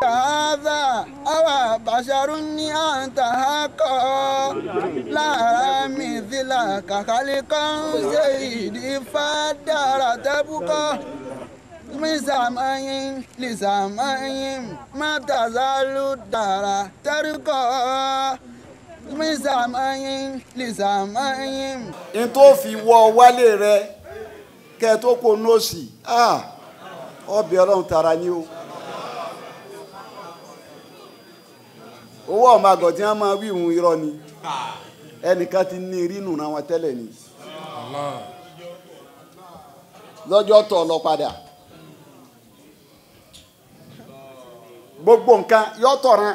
هذا أو بشر أنت حقا لا مثلك خلقا سيدي فدار تبقى من سماء لسماء ما تزال الدار ترقى من سماء لسماء n tó fi wọ wálé rẹ kẹ tó kó nọ́ọ̀sì ọbẹ̀ ọlọ́run tara ni o. owó ọmọ àgọ̀ tí wọ́n máa wí ìhun irọ́ ni ẹnìkan ti ní rínú náà wọn tẹ́lẹ̀ ni lọ́jọ́ tọ̀ lọ padà gbogbo nǹkan yọ tọ̀ràn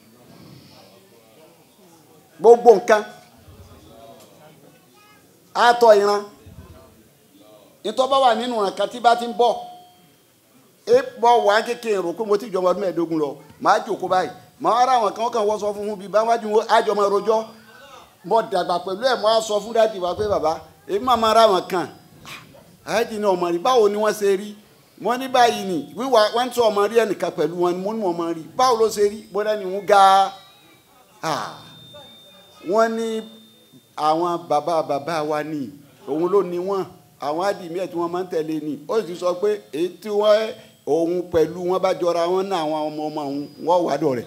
gbogbo nǹkan àtọ̀ ìran ìtọ́ba wà nínú nǹkan tí bá ti ń bọ̀ ẹ bọ̀ wá kékeré rò pé mo ti jọmọ ọdún mẹ́ẹ̀ẹ́dógún lọ màá jòkó báyìí màá ara àwọn kan kàn wọ́n sọ fún fún bíi báwájú wọn àjọmọ rojọ́ mo dàgbà pẹ̀lú ẹ̀ mo á sọ fún dáàdì wa pé bàbá èmi máa máa ra àwọn kan àyájí ni ọmọ rí báwo ni wọ́n ṣe rí wọ́n ní báyìí ni wíwá wọ́n tún ọmọ rí ẹnìkan pẹ̀lú wọn ni mo ní ọmọ rí báwo ló ṣe rí bọ́dá ni wọ́n ga wọ́n ní àwọn bàbá bàbá wa ni òun ló ní wọn àwọn àdìmí ẹ̀ tí wọ́n máa ń tẹ̀lé ni ó sì sọ pé èyí tí wọ́n òun pẹ̀lú wọn bá jọra wọn náà àwọn ọmọ ọmọ òun wọ́n wà dọ̀ rẹ̀.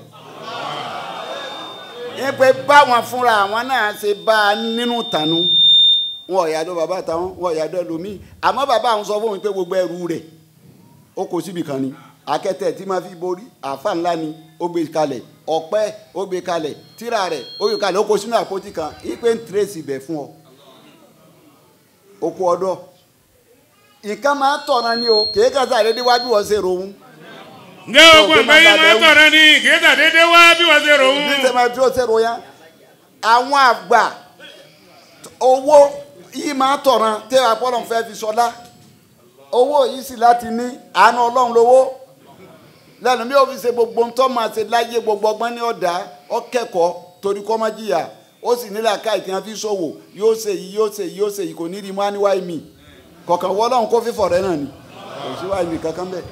ní pé báwọn fúnra àwọn náà ṣe bá a nínú tànú wọn ò yàdọ̀ bàbá táwọn wọn ò yàdọ̀ lómi àmọ́ bàbá àwọn sọ fún mi pé gbogbo ẹrù rẹ̀ ó kó síbi kan ni akẹ́tẹ̀ tí máa fi borí àfa ńlá ni ó gbé kalẹ̀ ọ̀pẹ ó gbé kalẹ̀ tíra rẹ̀ ó gbé kalẹ̀ ó kó sínú àpótí kan ipe ń tírèsì bẹ̀ fún ọ oko ọdọ nǹkan máa tọ̀nà ni o kìí kàtà dédé wá bí wọ́n ṣe rohun. ǹjẹ́ ogun àgbáyé máa tọ̀rọ̀ ni kìí tà dédé wá bí wọ́n ṣe rò ó. bí sẹ́mi tí ó ṣe ro yẹn àwọn àgbà owó yìí máa tọ̀nà tẹ́ àpọ́lọ̀ fẹ́ fi sọlá owó yìí sì láti ní àánú ọlọ́run lówó lẹ́nu bí ó fi ṣe gbogbo ntọ́ máa ṣe láyé gbogbo ọgbọ́n ní ọ̀dà ọ̀kẹ́kọ̀ọ́ torí kọ́ máa jìyà ó sì nílẹ̀ ká ìtìyàn fi ṣòwò yóò ṣe yìí yóò ṣe yìí yóò ṣe yìí kò ní rí mọ́ níwáyé mi kọ̀ọ̀kan wọ́ lọ́hùn kó fífọ̀ rẹ náà ni kò sí wáyé mi kankan bẹ́ẹ̀.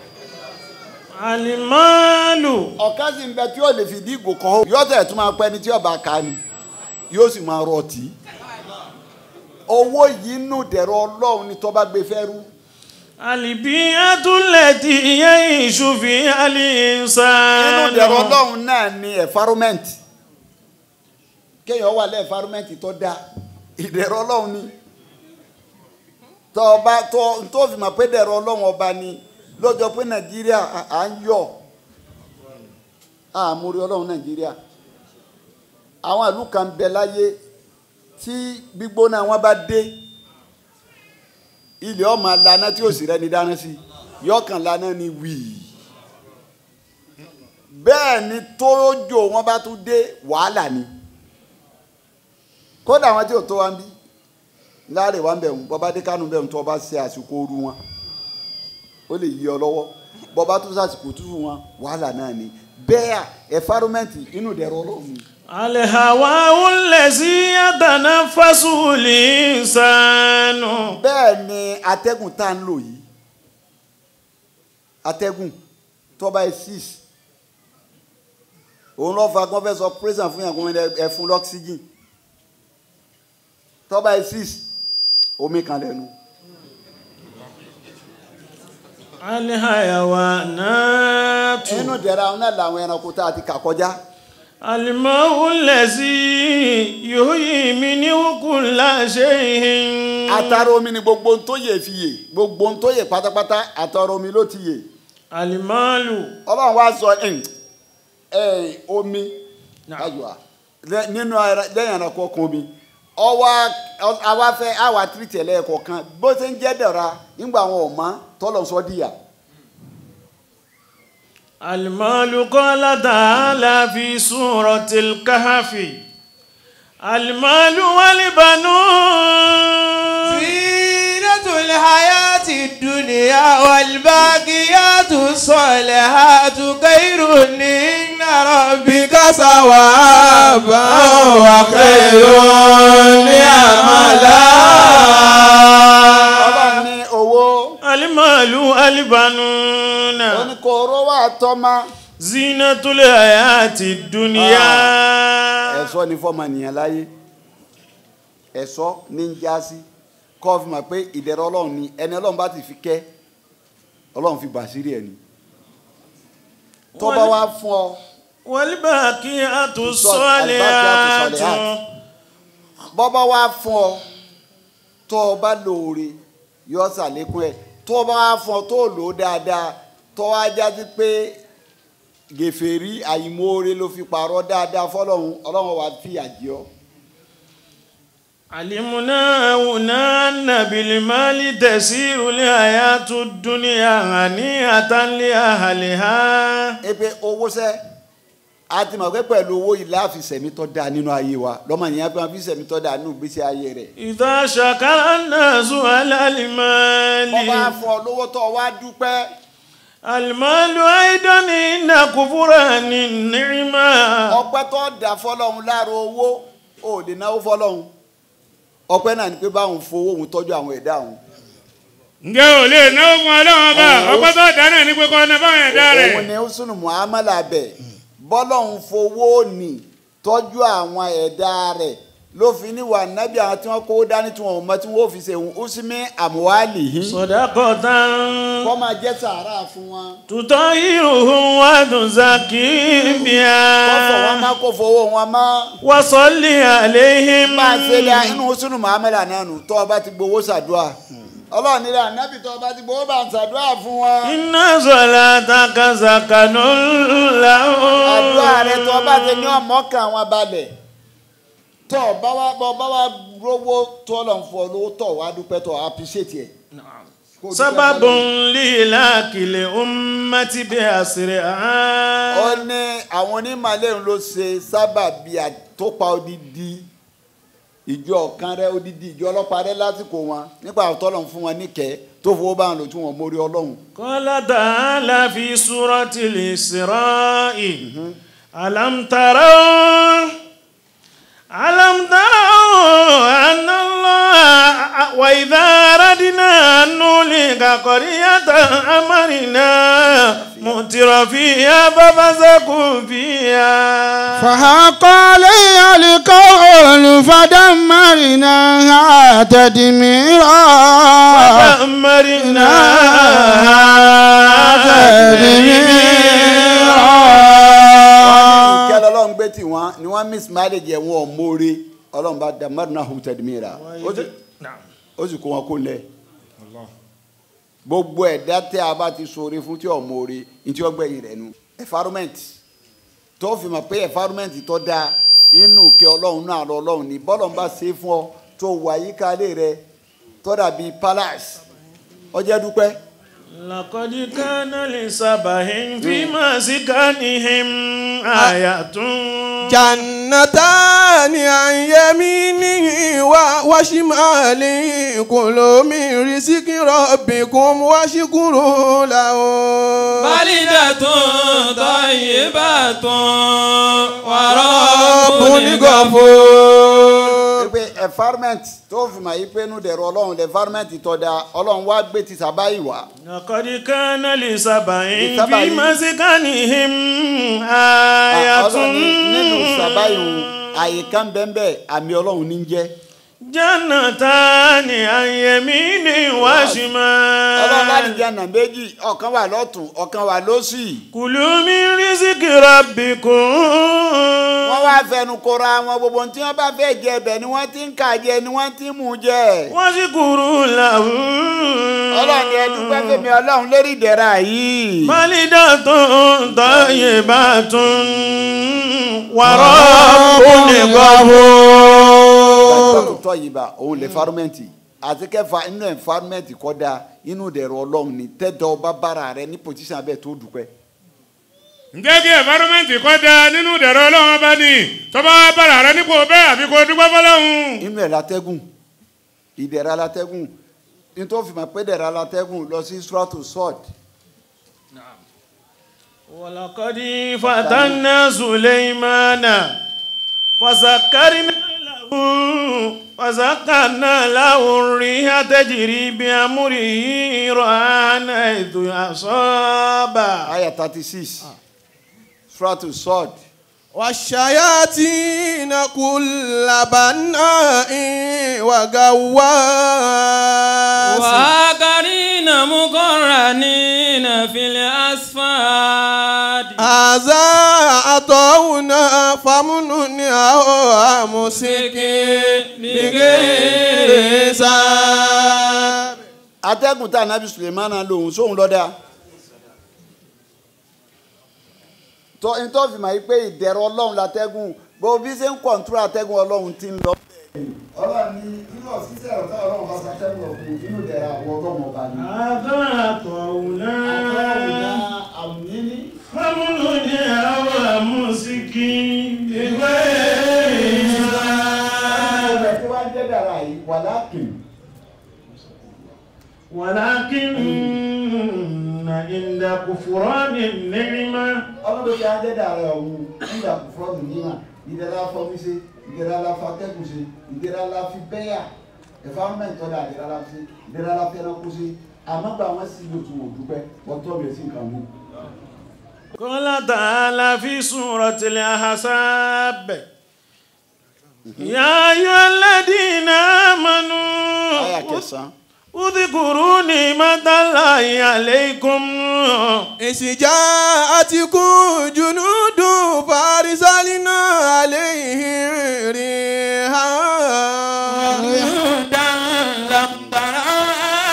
alimalu. ọ̀ká sì ń bẹ tí yóò lè fi dí ìgò kan yóò tẹ̀ tún máa pẹ́ ni tí ọba ká ni yóò sì máa rọ ọtí. owó yìí nù dẹ̀rọ ọlọ́run ni tọ́ba gbé fẹ́ rú. alibi atulẹti iye ìṣùfì alinsanu. nínú dẹ̀rọ ọlọ́run náà ni environment kéèyàn wà lẹ́ environment tó dáa ìdẹ̀rọ ọlọ́run ni tọ́ ọba tó tó fi mọ̀ pé dẹ̀rọ ọlọ́run ọba ni lọ́jọ́ pé nàìjíríà à ń yọ̀ àmúrí ọlọ́run nàìjíríà àwọn ìlú kan bẹ láyé tí gbígbóná wọn bá dé ilé ọmọ lana tí òsì rẹ ni dáná sí yọkàn lana ni wíì bẹ́ẹ̀ ni tójò wọn bá tún dé wàhálà ni kódà àwọn tí ò tó wa ń bí láàrin wa ń bẹ̀ ń bọ́ba dé kánú bẹ̀ ń tó ọba ṣe àsìkò ooru wọn ó lè yí ọ lọ́wọ́ bọ́ba tó sàsìkò tútù wọn wàhálà náà ni bẹ́ẹ̀ ẹ̀fárómẹ́ǹtì inú ìdẹ̀rọ ọlọ́run ni. alihawa ulẹsi atana fasuli insanu. bẹ́ẹ̀ ni atẹ́gùn tá à ń lò yìí atẹ́gùn tọ́ba ẹ̀ six òun lọ́ọ́ fa gbọ́n fẹ́ sọ prison fún yàn kó ẹ fún lọ́ksígìn tọ́ba ẹ̀ six omi kan lẹ́nu. alihayawa naatu. inú ìdẹ̀ra ọ̀hún náà làwọn ẹranko tá a ti kà kọjá. alimahu lẹsi yoyi mi ni kula seyin. atara omi ni gbogbo ohun tó yè fi yè gbogbo ohun tó yè pátápátá atara omi ló ti yè. alimalu. ọlọ́run wá sọ ẹ̀ ẹ̀ omi ayọ̀ nínú lẹ́yìn ẹranko kan omi ọwọ́ àwa fẹ́ àwa tìrìtì ẹlẹ́ẹ̀kọ̀ọ̀kan bó ṣe ń jẹ́ dẹ̀ra nígbà àwọn ọ̀ma tọ́lọ̀ sọ díyà. المال قال تعالى في سورة الكهف المال والبنون زينة الحياة الدنيا والباقيات الصالحات خير عند ربك ثوابا وخير ọba نعملا ní owó المال والبنون oníkóró wà tọ́mọ zinatul hayati dunya. ẹ̀sọ́ ni fọ́ọ̀mù ènìyàn láyé ẹ̀sọ́ ní ń já sí kọ́ fi mọ̀ pé ìdẹ̀rọ̀ ọlọ́run ni ẹni ọlọ́run bá ti fi kẹ́ ọlọ́run fi gbà sírí ẹ̀ ni tó bá wá fún ọ wal baqiyatu Sọ- al-baqiyatu salihatu. salihat. bọ́ bá wá fún ọ tó o bá lóore yọ sàlékún ẹ̀ tó o bá wá fún ọ tó o lò ó dáadáa tó wá jáde pé gèfèrí àìmoore ló fi pààrọ̀ dáadáa fọlọ́run ọlọ́run wàá fìyà jẹ ọ́. علمنا هنا أن بالمال تسير الحياة الدنيا هنيئة لأهلها ebe owó sẹ a ti mọ̀ pé pẹ̀lú owó yìí láàfin sẹ̀mí tó dáa nínú ayé wa lọ́mọ yẹn bí wọ́n fi sẹ̀mí tó dáa nínú ìgbésí ayé rẹ̀. إذا شكر الناس على wọ́n bá المال fún ọ lówó tó wá dúpẹ́ المال أيضا إن كفران النعمة ọpẹ́ tó dà fọlọ́run lára owó ò lè náwó fọlọ́run ọpẹ́ náà ni pé báwọn fowó òun tọ́jú àwọn ẹ̀dá òun ǹjẹ́ ò lè náwó fún ọlọ́run ọba Ọ̀hún. ọgbọ́n tó dáná ní pé kọ́ ọ̀nà báwọn ẹ̀dá rẹ̀. òun ni ó sùnù muhammadu bẹ̀ bọ́lọ́run fowó nì tọ́jú àwọn ẹ̀dá rẹ̀ ló fi ní wà nábì àwọn tí wọ́n kó dání tí wọ́n mọ tí wọ́n fi ṣe òun ó sì mí àmúwálì yìí صدقة kọ́ máa jẹ́ sàárà fún wọn. تطهرهم وتزكي kọ́fọ̀ wọn بها má kó fowó wọn má. وصل عليهم bá a ṣe lé inú sunu muhammed ananu tó o bá ti gbowó ṣàdúrà ọlọ́run nílẹ̀ ànábì tó o bá ti gbowó bá ń ṣàdúrà fún wọn. إن صلاتك سكن لهم àdúrà rẹ tó o bá ti ní ọmọ kan wọn balẹ̀ tó o bá wá bọ́ bá wá rówó tó o lọ fún ọ lówó tó o wá dúpẹ́ tó o appreciate ẹ̀. Kó o dúpẹ́ سبب fọ́lọ́run. لهلاك الأمة بأسرها ó ní àwọn onímọ̀lẹ́rìn ló ṣe sábàbí àtòpá odidi ìjọ kan rẹ odidi ìjọ ọlọ́pàá rẹ lásìkò wọn nípa àtọ́lọ̀ fún wọn níkẹ́ tó fowó bá wọn lò tí wọn mórí ọlọ́run. قال تعالى في سورة الإسراء ألم تروا ألم تروا أن الله وإذا أردنا أن نهلك قرية أمرنا متر فيها ففسقوا فيها فحق علي القول فدمرناها تدميرا فدمرناها ìkẹ́ lọ́lọ́run gbé tí wọ́n ni wọ́n miss marriage ẹ̀ wọ́n mórí ọlọ́run bá da mẹ́rin hu tẹ̀dùmíra نعم ó sì kó wọn kó lẹ̀. gbogbo ẹ̀dá tẹ́ a bá ti sọ̀rọ̀ fún tí ò mórí ní tí ó gbẹ̀yìn rẹ̀ nu. environment tó fi mọ̀ pé environment tó dáa inú kẹ́ ọlọ́run náà lọ ọlọ́run ní bọ́lọ̀ ń bá ṣe é fún ọ tó wà yíká lé rẹ tó dàbí palace ọjọ́ dúpẹ́. لقد كان لسبع في مسكنهم آية جنتان عن يمينه و- وشماله كلوا من رزق ربكم واشكروا له بلدة طيبة رب ورب غفور pé environment tó fi mọ̀ yí pé inú dẹ̀rọ ọlọ́run environment tó dáa ọlọ́run wá gbé ti sábàáyì wá. لقد كان لسبع لسبع. في مسكنهم ọlọ́run ní- nínú sábàáyì آية òun àyíká ń bẹ́ẹ̀ bẹ́ẹ̀ àmì ọlọ́run ní jẹ́. جنتان عن يمين ọlọ́run láti وشمال jẹ́ ọ̀nà méjì ọ̀kan wà lọ́tún ọ̀kan wà lósì. كلوا من رزق ربكم wọ́n wá fẹnu kora wọn gbogbo ohun tí wọ́n bá fẹ́ jẹ ibẹ̀ ni wọ́n ti ń kà jẹ ni wọ́n ti ń mú jẹ. واشكروا له ọlọ́run ni ẹ dúpẹ́ fèmí ọlọ́run lérí ìdẹ̀ra yìí. بلدة طيبة ورب غفور tó tọ́ yìí bá òun lè fárúmẹ́ǹtì àti kẹfà inú ẹ̀fárúmẹ́ǹtì kọ́ da inú dẹ̀rọ ọlọ́run ni tẹ́tọ́ ọba bára rẹ ní pòtíṣàn abẹ́ tó dùpẹ́. ǹjẹ́ kí ẹ̀fárómẹ́ǹtì kọ́ da nínú ìdẹ̀rọ̀ ọlọ́run ọba ni tọ́ba wa bára rẹ nípò bẹ́ẹ̀ àfi kó dúpẹ́ fọlọ́run. inú ẹ̀ látẹ́gùn ìdẹ̀ra látẹ́gùn nítorí fi mọ̀ pé dẹ̀ra látẹ́gùn lọ sí suratu sọ́ọ̀d ولقد فتنا سليمان فسكرنا له فسكرنا له الريح تجري بأمره رهان حيث أصاب aya thirty six suratu sod والشياطين كل بناء وغواص وآخرين مقرنين في الأصفاد هذا عطاؤنا فمنن أو أمسك بغير حساب atẹ́gùn tá anabi sulemana lòun sóhun lọ́dà tó ntọ́ fi máa yí pé ìdẹ̀rọ̀ ọlọ́run látẹ́gùn bó bí ṣe ń kọ̀ǹtúrò atẹ́gùn ọlọ́run ti ń lọ. ọlọ́run ní inú ọ̀sísẹ́ ọ̀tá ọlọ́run bá ṣàtẹ́gùn ọ̀gbìn inú ìdẹ̀rẹ̀ àwọn ọlọ́run ọba ni. أذاقونا àmì ní. حمل أو أمسك بغير حساب ọ̀rẹ́ tí wàá jẹ́ dàrá yìí wà lákìn. ولكن عند كفران النعمة ọlọ́run tí wàá jẹ́ dàrá ọ̀hún nígbà kò fọ́ọ̀dù níwà ìdẹ̀rẹ̀ afọ́mi ṣe ìdẹ̀rẹ̀ aláfatẹ́kùn ṣe ìdẹ̀rẹ̀ aláfi bẹ́yà environment ọ̀dà ìdẹ̀rẹ̀ aláfi ìdẹ̀rẹ̀ aláfi ẹranko ṣe àmọ́ gba àwọn sí ìlú tí wọ́n dúpẹ́ ọ̀tọ́ rẹ̀ sí nǹkan mi. قال تعالى في سورة الأحزاب يا أيها الذين àyà آمنوا kẹsàn-án. اذكروا نعمة الله عليكم إذ جاءتكم جنود فأرسلنا عليهم ريحا جنودا لم ترها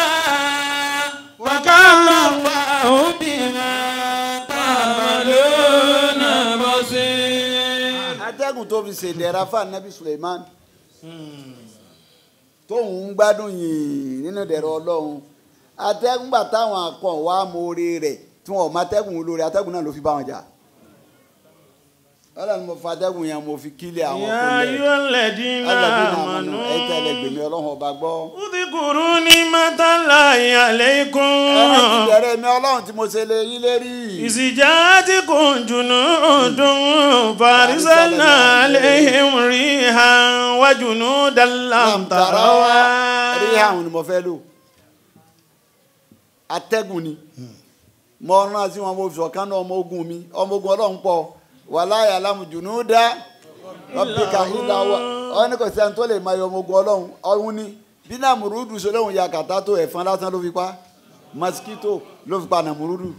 وكان الله بما تعملون بصير atẹ́gùn tó fi ṣèdẹ̀ra fún anabi suleiman tóun ń gbádùn yìí nínú ìdẹ̀rọ ọlọ́run atẹ́gùn gbà táwọn akọ̀ wá mórí rẹ̀ tí wọn ò má atẹ́gùn lórí atẹ́gùn náà ló fi bá wọn jà ọlọ́run mo fa atẹ́gùn yẹn mo fi kílẹ̀ àwọn يا kúnlẹ̀ أيها الذين alẹ́bí náà mọ̀nà آمنوا ẹ̀yìn tẹ́lẹ̀ gbèmí ọlọ́run ọba gbọ́. اذكروا نعمة الله عليكم ẹran ti bẹ̀rẹ̀ mi ọlọ́run tí mo ṣe lè yín lérí. إذ جاءتكم جنود فأرسلنا عليهم ريحا وجنودا لم تروها rí àwọn ni mo fẹ́ lò atẹ́gùn ni mo rán sí wọn mo fi ọ̀kan náà ọmọ ogun mi ọmọ ogun ọlọ́run pọ̀ wàláyà alámùjùnú dá ọ̀pẹ̀ka ìlà wa ọ ní kò sẹ́ni tó lè máa yọ ọmọ ogun ọlọ́run ọ̀hún ni bí nàmúrúdù sọlọ́hún ya kàtá tó ẹ̀fọn lásán ló fi pa mosquito ló fi pa nàmúrúdù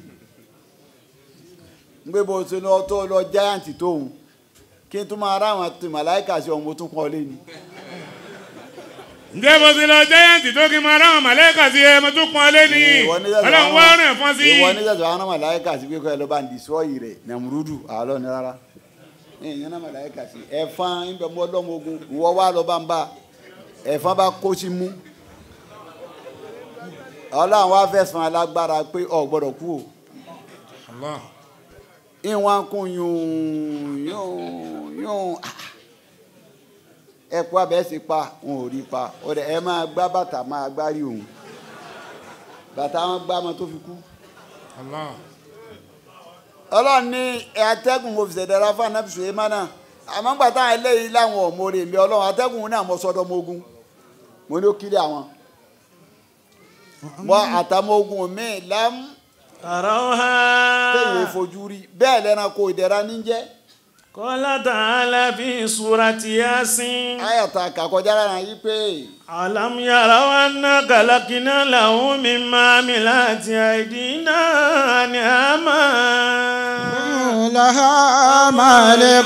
ngbé bó ṣe lọ tó lọ giant tóun kí n tún máa rá àwọn àti màláìkà sí ọmọ tó kọ́ lé ni. ǹjẹ́ bó ti lọ jẹ́yàntì tó kí n máa ráwọn màlẹ́kà sí ẹ mo tún pọn lé ní Ìwọ ní sẹ́sẹ̀ ọlọ́run àwọn- wá rìn fún sí. ìwọ ní sẹ́sẹ̀ àwọn màláìkà sí pé kọ́ ẹ ló bá ń destroy rẹ̀ nàmúrúdù àlọ́ ni rárá ìyẹn náà màláìkà sí ẹ̀fọn ìbẹ̀ mọ́ ọlọ́mọ ogun ìwọ wá lọ bá ń bá ẹ̀fọn bá kó sí mú ọlọ́run wá fẹ̀sán alágbára pé ọ̀ gbọ́dọ̀ kú o Allah. ìwọ̀n kún yún yún yún ẹ̀kú abẹ́ sí pa wọn ò rí pa ọ̀dẹ̀ ẹ máa gbá bàtà máa gbárí òun bàtà wọn gbá ọmọ tó fi kú. Allah. ọlọ́run ní atẹ́gùn mo fi ṣẹ̀dára fún anabi sulemana àmọ́ gbà táwọn eléyìí láwọn ọ̀mọ́rẹ́ mi ọlọ́run atẹ́gùn náà mo sọ́dọ̀ ọmọ ogun mo ní ó kiri àwọn mọ àtàmọ́ ogun mi lám تروها téèyàn fojú rí bẹ́ẹ̀ lẹ́ranko ìdẹ̀ra níjẹ́ قال تعالى في سورة ياسين ayàtà kàkọjá lára yìí pé ألم يروا أنا خلقنا له مما عملت أيدينا أنعاما لها مالك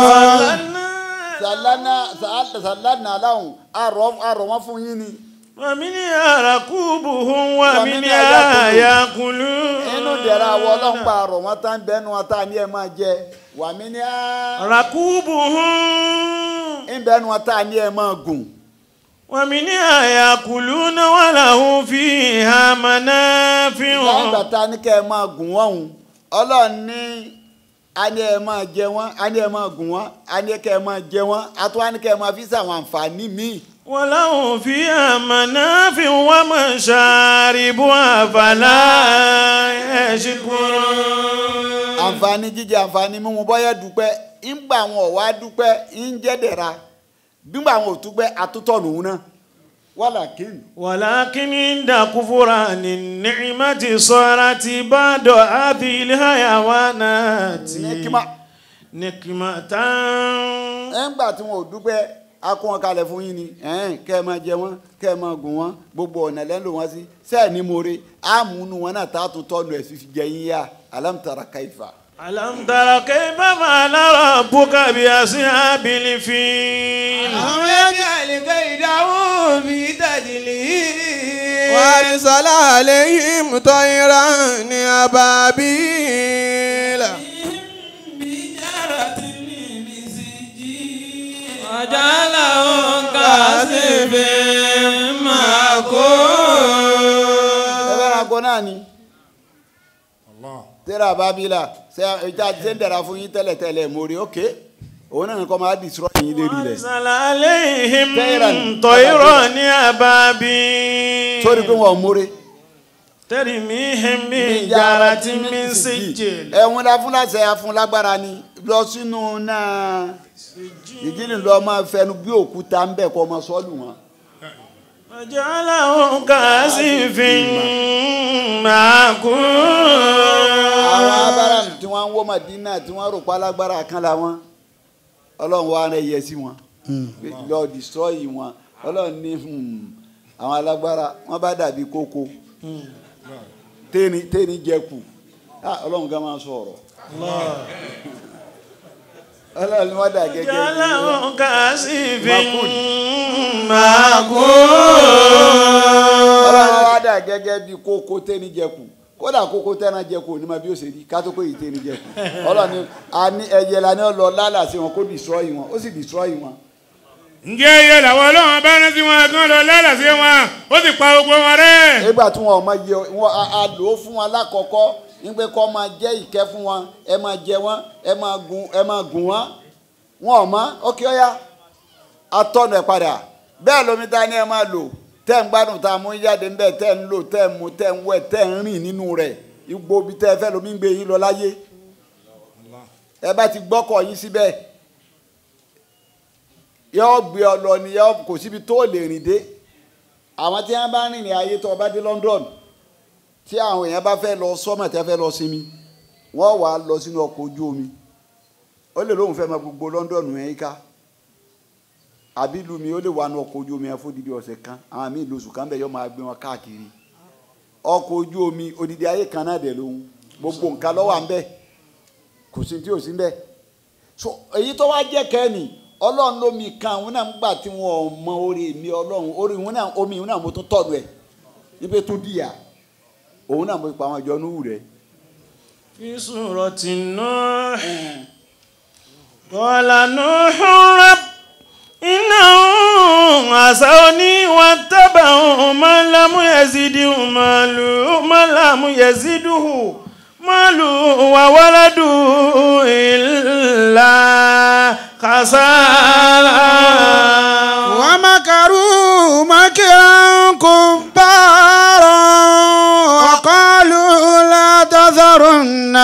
sàlánà sàlánà aláhùn àrọ̀ wọn fún yín ni ومنها ركوبهم ومنها ومنها يأكلون inú ìdẹ̀ra àwọ̀ ọlọ́pàá àrọ̀ wọn tá ń bẹ́nu wọn tá ní ẹ máa jẹ wàmí ní á. ركوبهم ìbẹ́nu ọ̀tá ni ẹ máa gùn ومنها يأكلون وله فيها منافع lẹ́yìn ìgbà tá a ní kẹ́ ẹ máa gùn wọ́n hùn ọlọ́run ní a ní ẹ máa jẹ wọ́n a ní ẹ máa gùn wọ́n a ní kẹ́ ẹ máa jẹ wọ́n a tún wá ní kẹ́ ẹ máa fi sàwọn àǹfààní míì وله فيها منافع ومشارب أفلا يشكرون àǹfààní jíjẹ àǹfààní mímu bọ́yá dúpẹ́ ńgbà àwọn ọ̀wá dúpẹ́ ń jẹ́ dẹ̀ra gbígbà àwọn òtúpẹ́ àtútọ̀ lòun náà wàlàkín ولكن عند كفران النعمة صارت بعد هذه الحيوانات nìkímà نكمة ẹ̀ǹgbà tí wọn ò dúpẹ́ akó wọn kalẹ̀ fún yín ni ẹ̀ẹ́n kẹ́ ẹ máa jẹ wọn kẹ́ ẹ máa gùn wọn gbogbo ọ̀nà lẹ́nu wọn sí sẹ́ẹ̀ ní more àmúnú wọn náà tá a tún tọ́nu ẹ̀ sí fi jẹ yín yá alámùtara kaifa. ألم تر كيف فعل ربك بأصحاب الفيل ألم يجعل كيدهم في تدليل وأرسل عليهم طيرا أبابيل بجارة من سجيل وجعلهم كعصف ẹ bá ra مأكول gbọ́ náà ni tẹ́lẹ̀ àbábílà ṣe ìta ṣe ń dẹ̀ra fún yín tẹ́lẹ̀ tẹ́lẹ̀ mórí ókè òun náà nìkan máa dìsírọ́ yín lérí rẹ̀ أرسل عليهم طيراً طيرا أبابيل sórí pé wọn ò mórí. ترميهم بحجارة من سجيل ẹ̀wọ̀n la fún láṣẹ afún lágbára ni lọ sínú náà ìdílé lọ máa fẹnu bí òkúta ń bẹ̀ kọ́ ọmọ sọ́ọ̀lù wọn. وجعلهم كعصف àwọn مأكول abáram tí wọ́n ń wó Mádínà tí wọ́n rò pa lágbára kan la wọn ọlọ́run wa rẹ̀ yẹ sí wọn lọ destroy wọn ọlọ́run ní hmm, àwọn alágbára wọ́n bá dàbí kókó téèní téèní jẹkù Ah, ọlọ́run gan máa sọ̀rọ̀ ọlọ́run ni wọ́n dà gẹ́gẹ́ bí وجعلهم كعصف ọlọ́run مأكول wa dà gẹ́gẹ́ bí kókó téèní jẹkù kódà kókó tẹ́ran jẹkù ní ma bí ó ṣe rí ká tó pé yìí téèní jẹkù ọlọ́run ni a ní ẹyẹ la ní ọlọ́ lálàsí wọn kó destroy wọn ó sì destroy wọn. ǹjẹ́ iye làwọn ọlọ́run bá rántí wọn kí wọ́n lọ lálàsí wọn ó sì pa gbogbo wọn rẹ́. nígbà tí wọn ò máa yẹ wọn a a lò ó fún wọn lákọ̀ọ́kọ́ nígbà kọ́ máa jẹ́ ìkẹ́ fún wọn ẹ máa jẹ wọn ẹ máa gun ẹ máa gùn wọn wọn ò mọ ókè ọ̀yá atọ́nù ẹ̀ padà bẹ́ẹ̀ lómi ta ni ẹ máa lò tẹ́ ń gbádùn tá a mú jáde ń bẹ̀ tẹ́ ń lò tẹ́ ń mu tẹ́ ń wẹ̀ tẹ́ ń rìn nínú rẹ̀ igbó bi tẹ́ ẹ fẹ́ lómi ń gbé yín lọ láyé ẹ bá ti gbọ́kọ̀ yín síbẹ̀ yọ gbé ọ lọ ni yọ kò síbi tó lè rìn dé àwọn tí wọn bá rìn ní ayé tó bá dé London tí àwọn èèyàn bá fẹ́ lọ sọ́mọ̀ tí wọ́n fẹ́ lọ sinmi wọ́n wà á lọ sínú ọkọ̀ ojú omi ó lè lóun fẹ́ máa gbogbo London yẹn ká àbí ìlú mi ó lè wà ní ọkọ̀ ojú omi yẹn fún odidi ọ̀sẹ̀ kan àwọn míì lóṣù kan bẹ̀ yọ máa gbé wọn káàkiri ọkọ̀ ojú omi odidi ayé kan náà dẹ̀ lóhun gbogbo nǹkan ló wà ń bẹ̀ kò sí tí ò sí ń bẹ̀ so èyí tó wá jẹ́ kẹ́ni ọlọ́run lómi kan òun náà ń gbà tí wọn ò mọ orí mi ọlọ́run orí òun náà omi òun náà mo tún tọ̀dù ẹ̀ níbi tó dìyà òun náà mo pa àwọn ìjọ núhù rẹ̀. في سورة نوح قال نوح رب إنهم عصوني واتبعوا من لم يزده ماله من لم يزده ماله وولده إلا خسارا ومكروا مكرا كبارا وقالوا لا تذرن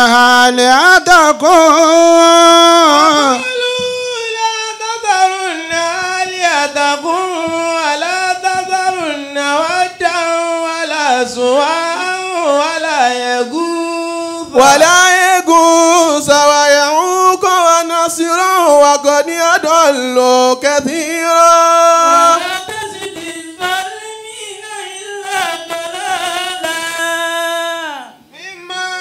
آلهتكم لا تذرن آلهتكم ولا تذرن ودا ولا سواعا ولا يغوث ولا يغوث ويعوق ونصرا وقد أضلوا كثيرا ولا تزد الظالمين إلا ضلالا مما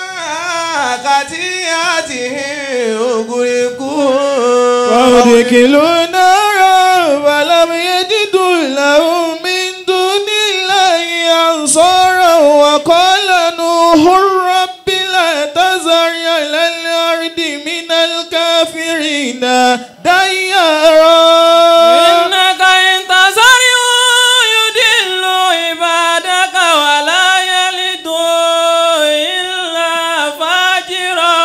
خطيئاتهم أغرقوا وأدخلوا نارا فلم يجدوا لهم من دون الله أنصارا وقال نوح رب لا تذر على الأرض من الكافرين ديارا إنك إن تزرعوا يضلوا عبادك ولا يلدوا إلا فاجرا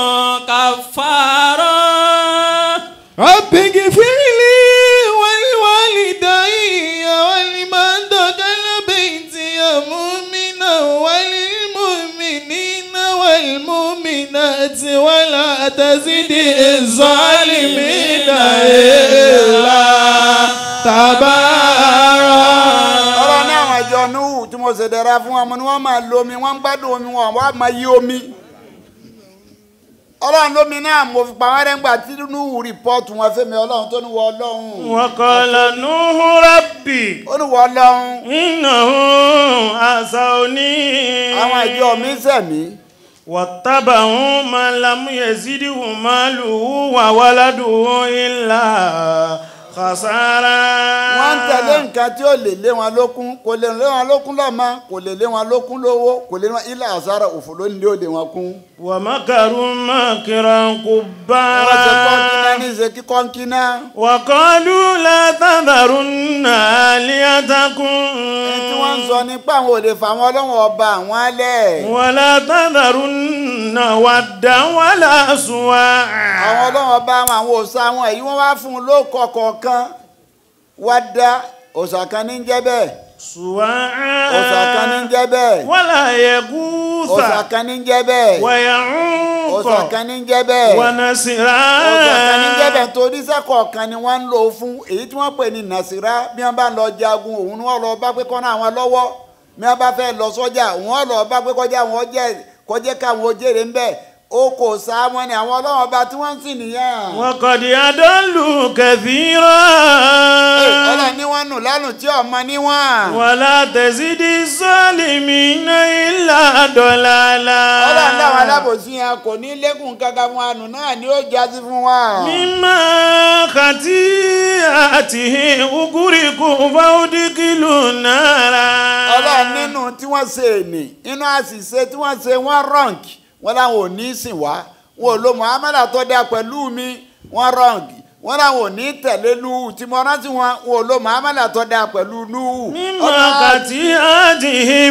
كفارا رب اغفر لي ولوالدي ولمن دخل بيتي مؤمنا وللمؤمنين والمؤمنات ولا تزد الظالمين إلا تبارا wọn ò ṣèdẹ̀ra fún wọn mo ní wọ́n máa lo omi wọ́n ń gbádùn omi wọn wọ́n á máa yí omi ọlọ́run lómi náà mo fi pa wọ́n rẹ́ ńgbà tí inú rìpọ́ọ̀tù wọn fẹ́mi ọlọ́run tó ní wọ ọlọ́run وقال نوح ربي ó ní wọ ọlọ́run إنه عصوني àwọn ìjọ mi sẹ̀mí واتبعوا من لم يزده ماله وولده إلا خسارا wọ́n ń tẹ̀lé nǹkan tí ó lè lé wọn lókun kò lè lé wọn lókun lọ́mọ kò lè lé wọn lókun lówó kò lè lé wọn ilé àzára òfò ló ní lé òde wọn kún. ومكروا مكرا wọ́n ṣe kọ́ńkínná كبارا ní ṣe kí kọ́ńkínná. وقالوا لا تذرن آلهتكم ẹni tí wọ́n ń sọ nípa àwọn òde fáwọn ọlọ́wọ́n ọba àwọn alẹ́. ولا تذرن ودا ولا سواعا àwọn ọlọ́wọ́n ọba àwọn àwọn òòṣà àwọn èyí wọ́n wá fún un lóko kọ̀ọ̀kan wá dá òòṣà kan ní jẹ́ bẹ́ẹ̀ سواعا òòṣà kan ní jẹ́ bẹ́ẹ̀ ولا يغوث òòṣà kan ní jẹ́ bẹ́ẹ̀ ويعوق òòṣà kan ní jẹ́ bẹ́ẹ̀. ونسرا ọ̀gá kan ní jẹ́bẹ̀ torí sẹ́kọ̀ọ́ kan ni wọ́n ń lò ó fún èyí tí wọ́n pè ní nàṣírá bí wọ́n bá lọ jagun òun ni wọ́n lọ bá pé kọ́nà àwọn lọ́wọ́ bí wọ́n bá fẹ́ lọ sọ́jà òun wọ́n lọ bá pé kọjá àwọn jẹ́ kọjá káwọn ojèrè ń bẹ̀ ó kò sá wọn ni àwọn ọlọ́wọ́n ọba tí wọ́n ń sìn nìyẹn. وقد أضلوا كثيرا ọlọ́run ní wọ́n nù lánàá tí ọmọ níwọ̀n. ولا تزد الظالمين إلا ضلالا ọlọ́run dáwọn alábòsí yẹn kò ní lẹ́kùn kankan fún àánú náà ni ó jásí fún wa. مما خطيئته أغرقوا فأدخلوا نارا ọlọ́run nínú tí wọ́n ṣe ènì inú àṣìṣe tí wọ́n ṣe wọ́n rọ̀ǹkì wọ́n láwọn ò ní sìn wá wọn ò lo muhammadu tó dáa pẹ̀lú mi wọ́n rọ̀ǹkì wọ́n láwọn ò ní tẹ̀lé nuhu tí mo rántí wọn wọn ò lo muhammadu tó dáa pẹ̀lú nuhu. مما خطيئتهم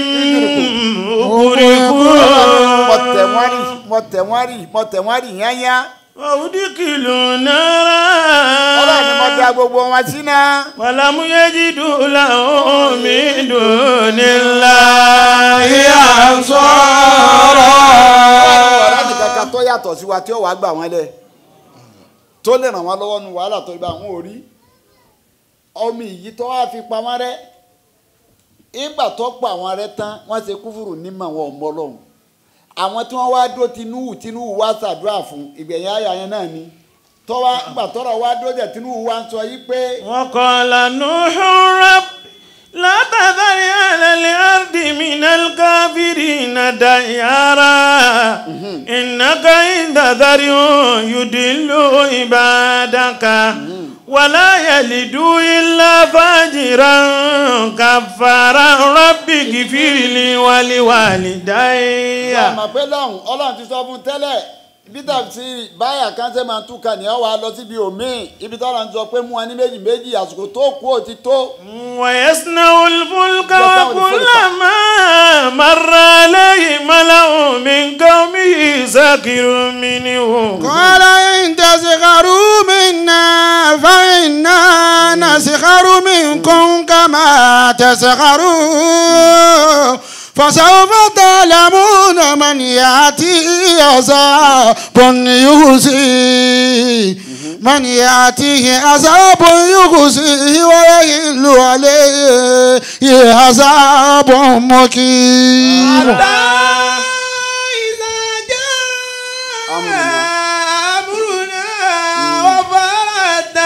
mo tẹ̀ wọ́n rí أغرقوا mo tẹ̀ wọ́n rí mo tẹ̀ wọ́n rí yányá فأدخلوا نارا ọlọ́run ni mo dá gbogbo wọn sí náà. ولم يجدوا لهم من دون الله أنصارا ọ̀rẹ́ nìkan kan tó yàtọ̀ sí wa tí ó wàá gbà wọ́n lẹ̀ tó lè ràn wọ́n lọ́wọ́ nu wàhálà tó ibà wọn ò rí ọmọ ìyí tó wá fi pamọ́ rẹ́ ìgbà tó pa àwọn rẹ́ tán wọ́n ṣe kúfùrù nímọ̀ wọn ò mọ Ọlọ́run àwọn tí wọ́n wá dó tinúwù tinúwù wá ṣàdúrà fún ìgbẹ̀yìn àyà yẹn náà ni tọ́wá ìgbà tọ́rọ̀ wá dó jẹ́ tinúwù wá ń sọ yí pé وقال نوح رب لا تذر على الأرض من الكافرين ديارا إنك إن تذرهم يدلوا عبادك ولا يلدوا إلا فاجرا كفارا رب اغفر لي ولوالدي àmọ́ pé lọ́hùn Ọlọ́run ti sọ fún tẹ́lẹ̀ ibi tàbí báyà kan ṣe máa túkà ní ọ wà lọ síbi òmíì ibi tọ́lá ń sọ pé mú wa ní méjì méjì àsìkò tó kú ó ti tó. ويصنع الفلك يصنع الفلك. وكلما مر عليه ملأ من قومه سخر منه قال إن تسخروا منا فإنا نسخر منكم كما تسخرون فسوف تعلمون من يأتي عذاب يخزيه من يأتيه عذاب يخزيه ويحل عليه عذاب مقيم إذا جاء أمرنا. أمرنا وفارت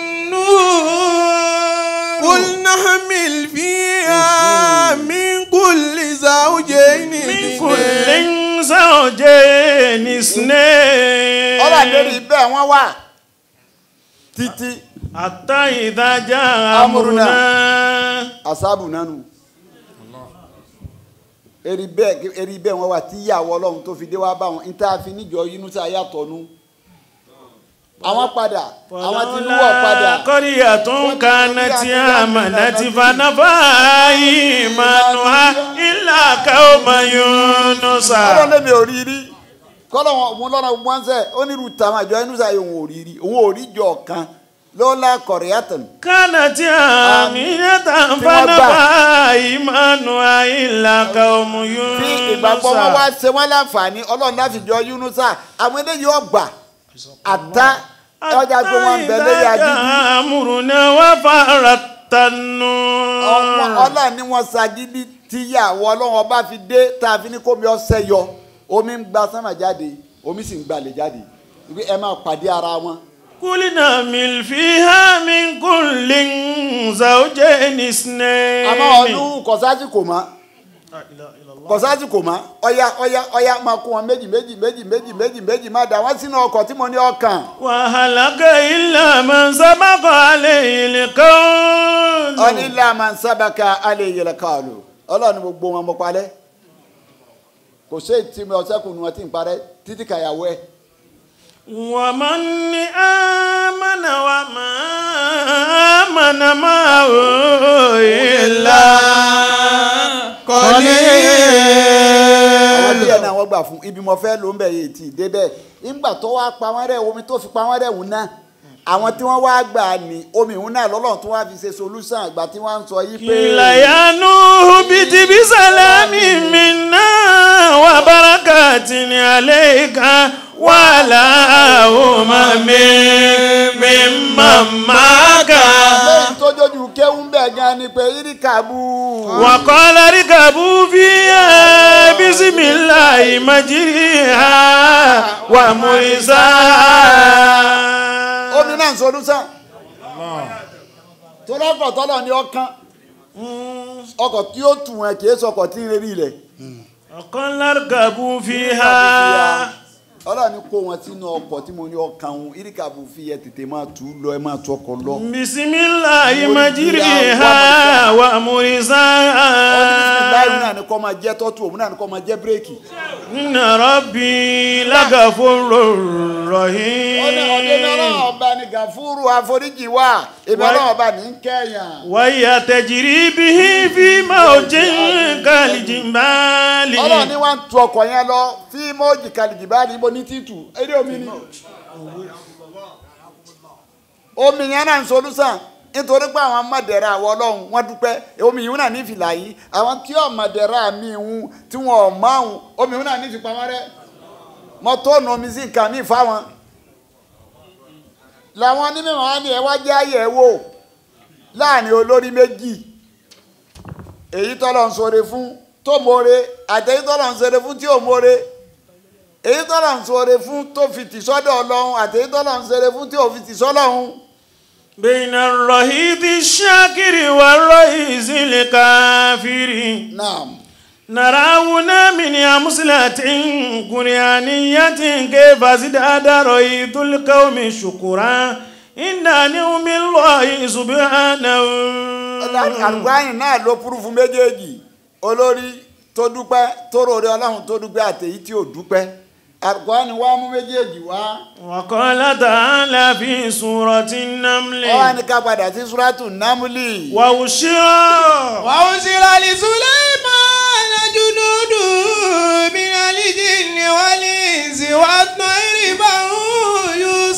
النور قل نحمل فيها من كل زوجين من كل زوجين اثنين ọlọ́run lórí bẹ́ẹ̀ wọ́n wà títí حتى إذا جاء أمرنا. أمرنا asábù nánu eri bẹ́ẹ̀ eri bẹ́ẹ̀ wọ́n wà tí ìyàwó ọlọ́run tó fi dé wá bá wọn níta fi níjọ Yínúsà yàtọ̀ nu àwọn padà àwọn tí wọ́n padà قرية كانت آمنت فنفعها إيمانها إلا قوم يونس ọlọ́run lèmi ò rí rí kọ́lọ́ wọn òun lọ́nà wọn sẹ́ onírú tàwọn àjọ Yínúsà yìí òun ò rí rí òun ò rí jọ kan lọ́la kọ̀rẹ́yàtàn كانت آمنة فنفعها إيمانها إلا قوم tí ìgbàgbọ́ wọn wá يونس ṣe wọ́n láǹfààní ọlọ́run láti jọ Yínúsà àwọn eléyìí ọgbà àtá ọjà pé wọ́n ń bẹ lórí agídí أمرنا وفارت النور ọlọ́run ni wọ́n ṣagídí tí ìyàwó ọlọ́run ọba fi dé tá a fi ní kómi ọsẹ yọ omi ń gba sánmà jáde omi sì ń gbalẹ̀ jáde ibi ẹ máa pàdé ara wọn. قلنا من فيها من كل زوجين اثنين àmọ́ ọdún kọ̀sáàtì kò mọ́ kọ̀sáàtì kò mọ́ ọ̀ya ọ̀ya ọ̀ya máa kó wọn méjì méjì méjì méjì méjì méjì máa dà wọ́n sínú ọkọ̀ tí mo ní ọkàn. وهلك إلا من سبق عليه القول ọní ilé máa ń sábàkà alẹ́ yẹlẹ káàlù ọlọ́run ni gbogbo wọn mo parẹ́ kò sí ètí mi ọ̀sẹ̀ kùnú wọn tí ń parẹ́ títí kàyàwó ẹ̀. ومن آمن وما آمن معه إلا àwọn díẹ̀ قليل náà wọ́n gbà fún ibi mo fẹ́ ló ń bẹ̀ yìí tì í débẹ̀ nígbà tó wá pa wọ́n rẹ̀ omi tó fi pa wọ́n rẹ̀ wù náà àwọn tí wọ́n wá gbà ní omi ìhun náà lọ́lọ́run tó wá fi ṣe solution àgbà tí wọ́n ń sọ yí pé. قيل يا نوح اهبط بسلام منا وبركات عليك وعلى أمم ممن معك lẹ́yìn tó jójú kéwú bẹ̀ gan ni pé irikabu. وقال اركبوا فيها بسم الله مجريها ومرساها omi náà ń solution. tó lọ́kọ̀ tọ́lọ̀ ní ọkàn ọkọ̀ tí ó tù wọn kì í sọkọ̀ tí ń rí ilẹ̀. وقال اركبوا فيها ọlọ́run ní kó wọn sínú ọkọ̀ tí mo ní ọkàn òun irikabu fi yẹ tètè máa tù ú lọ ẹ máa tu ọkọ̀ lọ. بسم الله مجريها báyìí ومرساها náà ni kò máa jẹ́ tọ́tù òun náà ni kò máa jẹ́ bírèkì. إن ربي لغفور ọdẹ ọdẹ ní ọlọ́run رحيم ọba ní gàfúrú àforíjì wà èmi ọlọ́run ọba ní kẹ́yàn. وهي تجري به في موج كالجبال ọlọ́run ní wọ́n ń tu ọkọ̀ yẹn lọ fí mọ́ọ̀jì kalìjì bá ní ibo ní títù eré omi ni. omi yẹn náà ń solúsàn nítorí pé àwọn mọ̀dẹ̀rẹ̀ àwọ̀ ọlọ́run wọ́n dúpẹ́ omi yìí náà ní fìlà yìí àwọn tí ò mọ̀dẹ̀rẹ̀ mi ń tí wọn ò mọ̀ ọ̀hún omi yìí náà ní fipamọ́ rẹ̀ mọ́tò nù omi sí nǹkan míì fáwọn. làwọn onímọ̀ wọn ní ẹ wá jẹ́ àyẹ̀ wò láàrin olórí méjì èyí tọ́lọ̀ ń sọre fún tó mọ̀re àtẹ̀yí tọ́lọ̀ ń sọre fún tí ò mọ̀re èyí tọ́lọ̀ ń sọre fún tó fi tì sọ́dọ̀ ọlọ́run àtẹ̀yí tọ́lọ̀ ń sọre fún tí ò fi tì sọ́lọ́run. بين الرهيب الشاكر والرئيس الكافر naam نراونا من أمثلة قرآنية كيف ازداد رهيب القوم شكرا إن نعم الله سبحانه àlùbáyìn náà ló púrúfù méjèèjì olórí tó dúpẹ́ tó rọrẹ ọlọ́run tó dúpẹ́ àtẹ̀yí tí ò dúpẹ́ àlùbáyìn wá mú méjèèjì wá وقال تعالى في سورة النمل ọ wá ní ká padà sí súrátù námúlì. وأشرا وأرسل لسليمان جنوده من الجن والإنس والطير فهم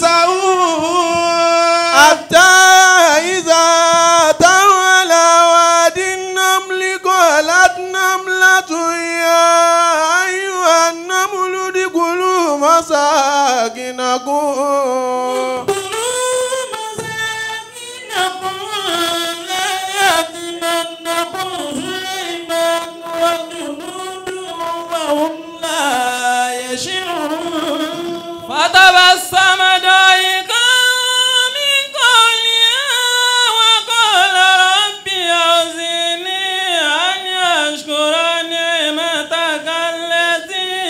يوزعون حتى إذا أتوا على واد النمل قالت نملة يا أيها النمل ادخلوا مساكنكم فتبسم ضاحكا من قولها وقال رب أوزعني أن أشكر نعمتك التي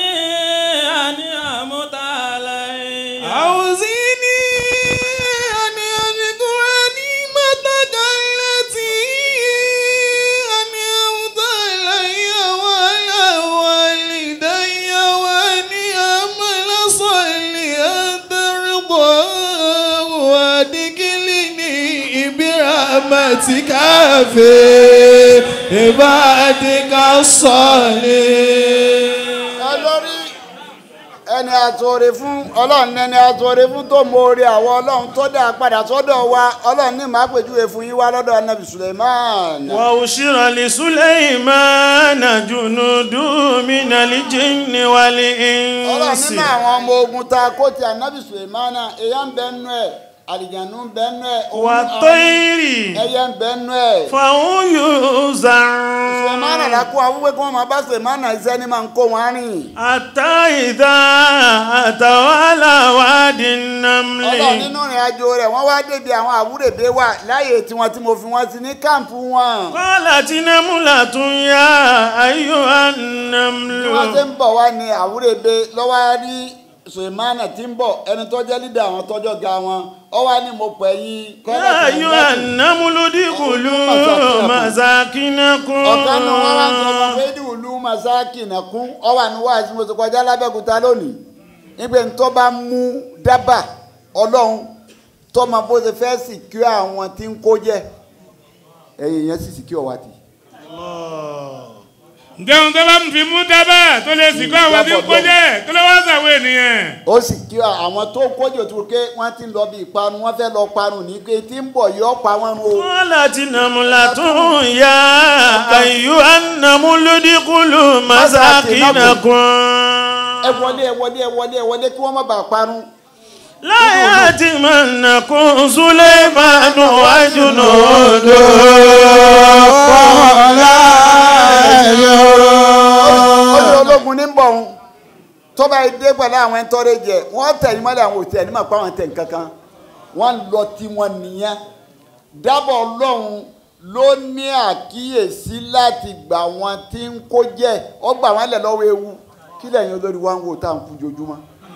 أنعمت علي أوزني أن أذكر نعمتك التي أنعمت علي وعلى والدي وأن أعمل صالحا ترضاه وأدخلني برحمتك في عبادك الصالحين olórí ẹni àtòrè fún ọlọ́run ẹni àtòrè fún tó mọ̀ọ́rẹ́ àwọn ọlọ́run tó dá padà sọ́dọ̀ wa ọlọ́run ní màá pèjúwe fún yín wá lọ́dọ̀ anabi suleiman. وأشر لسليمان جنود من الجن ọlọ́run والإنس nínú àwọn ọmọ ogun tá a kó ti anabi suleiman èèyàn ń bẹ nínú ẹ̀ àlìjánu ń bẹ nú ẹ̀ òun- والطير ẹyẹ ń bẹ nú ẹ̀. فهم يوزعون sèmánà la kó àwọn wípé kí wọ́n máa bá sèmánà iṣẹ́ ni máa ń kó wọn rìn. حتى إذا أتوا على واد ọlọ́run النمل nínú ìrìn àjò rẹ̀ wọ́n wá débi àwọn àwúrèbé wà láyè tiwọn tí mo fi wọ́n sí ní káàmpù wọn. قالت نملة يا أيها bí wọ́n ṣe النمل ń bọ̀ wá ní àwúrèbé lọ́wọ́ rí sèmánà tí ń bọ̀ ẹni tó jẹ́ lídà àwọn tọ́jọ́ ga wọn ọ wá ní mo pẹ̀ yín. يا أيها النمل ادخلوا مساكنكم ọ̀kan nu wọn wá ń sọ fún fẹ́ẹ́dì ìlú masaki nàkún ọ wà ní wáàsí mo ti kọjá lábẹ́kúta lónìí nígbà tó bá mú dábà ọlọ́run tó máa bó ṣe fẹ́ sìkú àwọn tí ń kó jẹ́ ẹ̀yìn yẹn sì sìkú ọ̀wá tì. ǹjẹ́ tó bá ń fi mú dábàá tó lè sìnkú àwọn tí ń kó jẹ́ kí ló wá sàwọn ènìyàn. ó sì kí àwọn tó kójò tó ké wọ́n ti ń lọ bí ìparun wọ́n fẹ́ lọ parun ní pé tí ń bọ̀ yọ pa wọ́n run o. قالت نملة يا أيها النمل ادخلوا مساكنكم ẹ wọlé ẹ wọlé ẹ wọlé ẹ wọlé kí wọ́n má bàa parun. لا يأتمنكم سليمان وجنوده ọdún ológun ní bọ̀ ń tọ́ba ìdè pẹ̀lú àwọn ẹ̀ńtọ́rẹ́ jẹ wọ́n tẹ̀lé mọ́lẹ̀ àwọn òtí ẹ̀ní máa pa àwọn tẹ̀ nǹkankan wọ́n lọ tí wọ́n nìyẹn dábọ̀ ọlọ́run ló ní àkíyèsí láti gbà wọn tí ń kó jẹ́ ọ gbà wọ́n lẹ̀ lọ́wọ́ ewu kí lẹ́yìn olórí wa ń wò tá à ń kú jojúmọ́.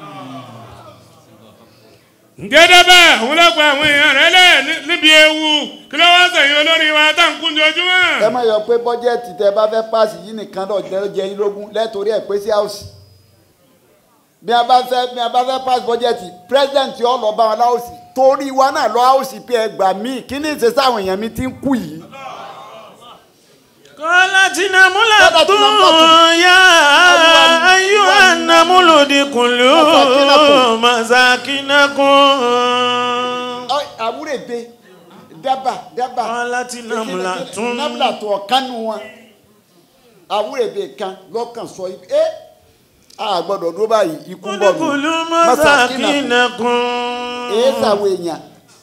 ǹjẹ́ dábàá òun ló gba àwọn èèyàn rẹ̀ lẹ̀ ní- níbi ewu kí ló wá sẹ̀yìn olórí wa tá à ń kún jojúmọ́. ẹ má yọ pé bọ́jẹ́ẹ̀tì tẹ bá fẹ́ páàsì yìí nìkan lọ jẹ́ jẹ́ yín lógún lẹ́tọ̀rí ẹ̀ pé sí àwòsì bí a bá fẹ́ bí a bá fẹ́ páàsì bọ́jẹ́ẹ̀tì pírẹ́sidẹ̀ntì ọ̀ lọ bá wọn láwòsì torí wa náà lọ àwòsì pé ẹ gbà mí kí ni ìṣe sáwọn èèyàn mi ti ń kú yìí. قالت نملة قالت نملة يا أيها النمل ادخلوا مساكنكم Ọ, àwúrẹ̀ bẹ dábà dábà قالت نملة nábìlà tó ọ̀kan nu wọn àwúrẹ̀ bẹ kan lọ́kàn sọ ibi ẹ a gbọ́dọ̀ dúró báyìí ikú ń bọ̀ nù ادخلوا Masakina. مساكنكم èé sàwọn èèyàn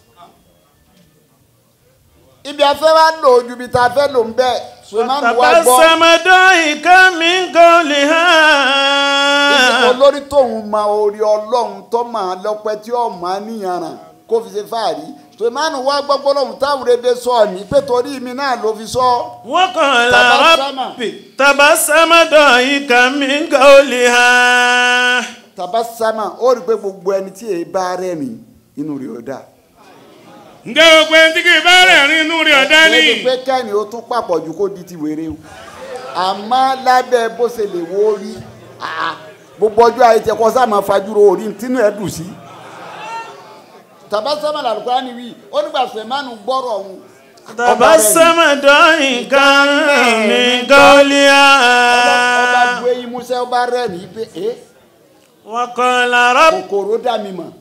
ibi afẹ́ wa lò ojú ibi tá a fẹ́ lò ń bẹ́ẹ̀ sùnmọ́nù wa gbọ́ تبسم ضاحكا من ibi قولها olórí tóun ma orí ọlọ́run tó máa lọ́pẹ́ tí ó máa níyànràn kó fi ṣe fáàrí sùnmọ́nù wa gbọ́ gbọ́dọ̀ táwọn rebe sọ ní pé torí mi náà ló fi sọ وقال تبسم. ربي تبسم ضاحكا من قولها tabasama ó rí i pé gbogbo ẹni tí èyí bá rẹ̀ rìn inú rẹ̀ ó dáa. ǹjẹ́ o pé tí kì í bá rẹ̀ rin inú rẹ̀ ọ̀dá ni. Kì í ṣe pé kẹ́ni ó tún pàpọ̀ ju kó di ti wèrè o àmọ́ lábẹ́ bó ṣe lè wo rí àá, gbogbo ọjọ́ ayé tẹ kọ́ sáà máa fajúro orí tínú ẹ̀ dùn sí. tabasama làlùkọ́ ni wí ó nígbà sèmánu gbọ́rọ̀ ọ̀hún. تبسم ضاحكا من ọba قولها bu eyín músẹ́ ọba rẹ̀ ní pé ẹ́ وقال رب kòkòrò dá mi mọ̀.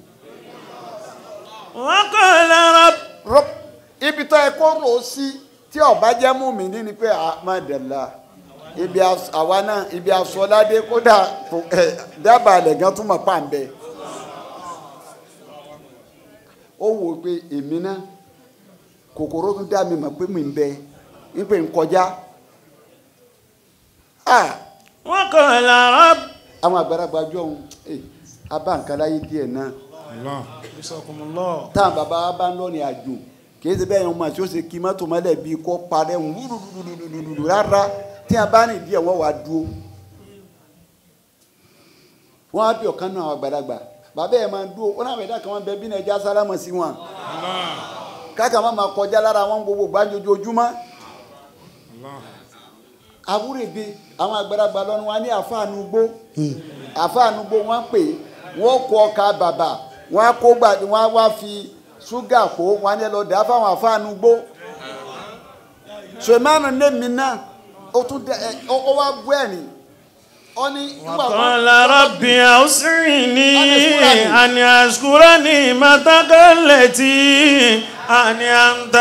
وقال رب Rọ́- ibi tó ẹ kó rò ó sí tí ọba jẹ́ mú mi ní ni pé àmàdàlà ibi as- àwa náà ibi asọ́ládé kódà kò- ẹ, dábàá alẹ̀ gan tún mọ̀ pàǹbẹ́ ó wò ó pé èmi náà kòkòrò tún dá mi mọ̀ pé mi ń bẹ ń pè ń kọjá Ah, وقال رب àwọn àgbàlagbà jọ ohun abá nǹkan láyé díẹ̀ náà táwọn bàbá wa bá ń lọ ní àjò kì í ṣe bẹ́ẹ̀ yẹn wọn àti ó ṣe kí mọ́tò mọ́lẹ̀ bíi kó parẹ́ ń wúrúrúrúrúrú rárá tí a bá rìn díẹ̀ wọ́n wá dúró. wọ́n á bí ọ̀kan náà àwọn àgbàlagbà bàbá ẹ̀ máa dúró ó náà ẹ̀dá kan wọn bẹ bí náà ẹja sálámọ̀ sí wọn. káàkiri máa máa kọjá lára wọn gbogbo gbàǹjojoojúmọ́. àwúrèbe àwọn àgbàlagbà lọ́nu wa ní àfáànú gbó àfáànú gbó wọ́n pè é wọ́n kó ọkà bàbà wọ́n á kó gbà wọ́n á wá fi ṣúgà kó wọ́n á ní ẹ lọ dà á fáwọn àfáànú gbó sèmánu nẹ́mi náà ó tún dẹ ẹ ó ó wá bú ẹ̀rín ó ní nígbà wọn- وقال رب أوسعني أن أن أشكر نعمتك التي أنعمت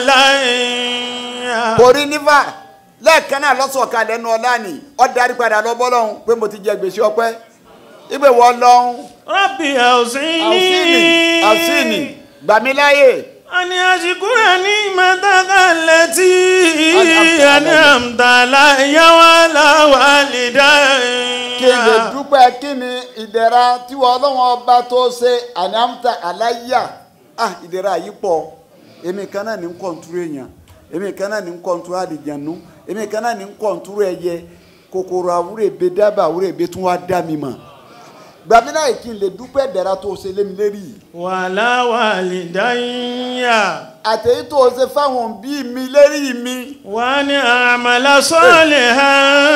علي kò rí nífà lẹ́ẹ̀kan náà lọ́sọ̀kalẹ̀ ẹnu ọlá ni ó darí padà lọ bọ́lọ́hún pé mo ti jẹ gbèsè ọpẹ́ ibè wọ lọ́hún رب àwùsíìnì àwùsíìnì أوسعني gbàmíláyè أن أشكرني متك التي أنعمت علي وعلى kí n lè والدي dúpẹ́ kí ni ìdẹ̀ra tí wọ́n ọlọ́wọ́n ọba tó ṣe ànámta aláyà ah ìdẹ̀ra yìí pọ̀ èmi kan náà ní ń kọ̀ǹtúrú èèyàn èmi kan náà ní ń kọ̀ǹtúrú àdìjànú èmi kan náà ní ń kọ̀ǹtúrú ẹyẹ kòkòrò àwúrèbe dábàá àwúrèbe tún wá dá mi mọ̀ gbàmílà yìí kí n lè dúpẹ́ ìdẹ̀ra tó ṣe lémi lérí yìí وعلى والدي àtẹ̀yí tó ṣe fáwọn òbí mi lérí mi وأن أعمل صالحا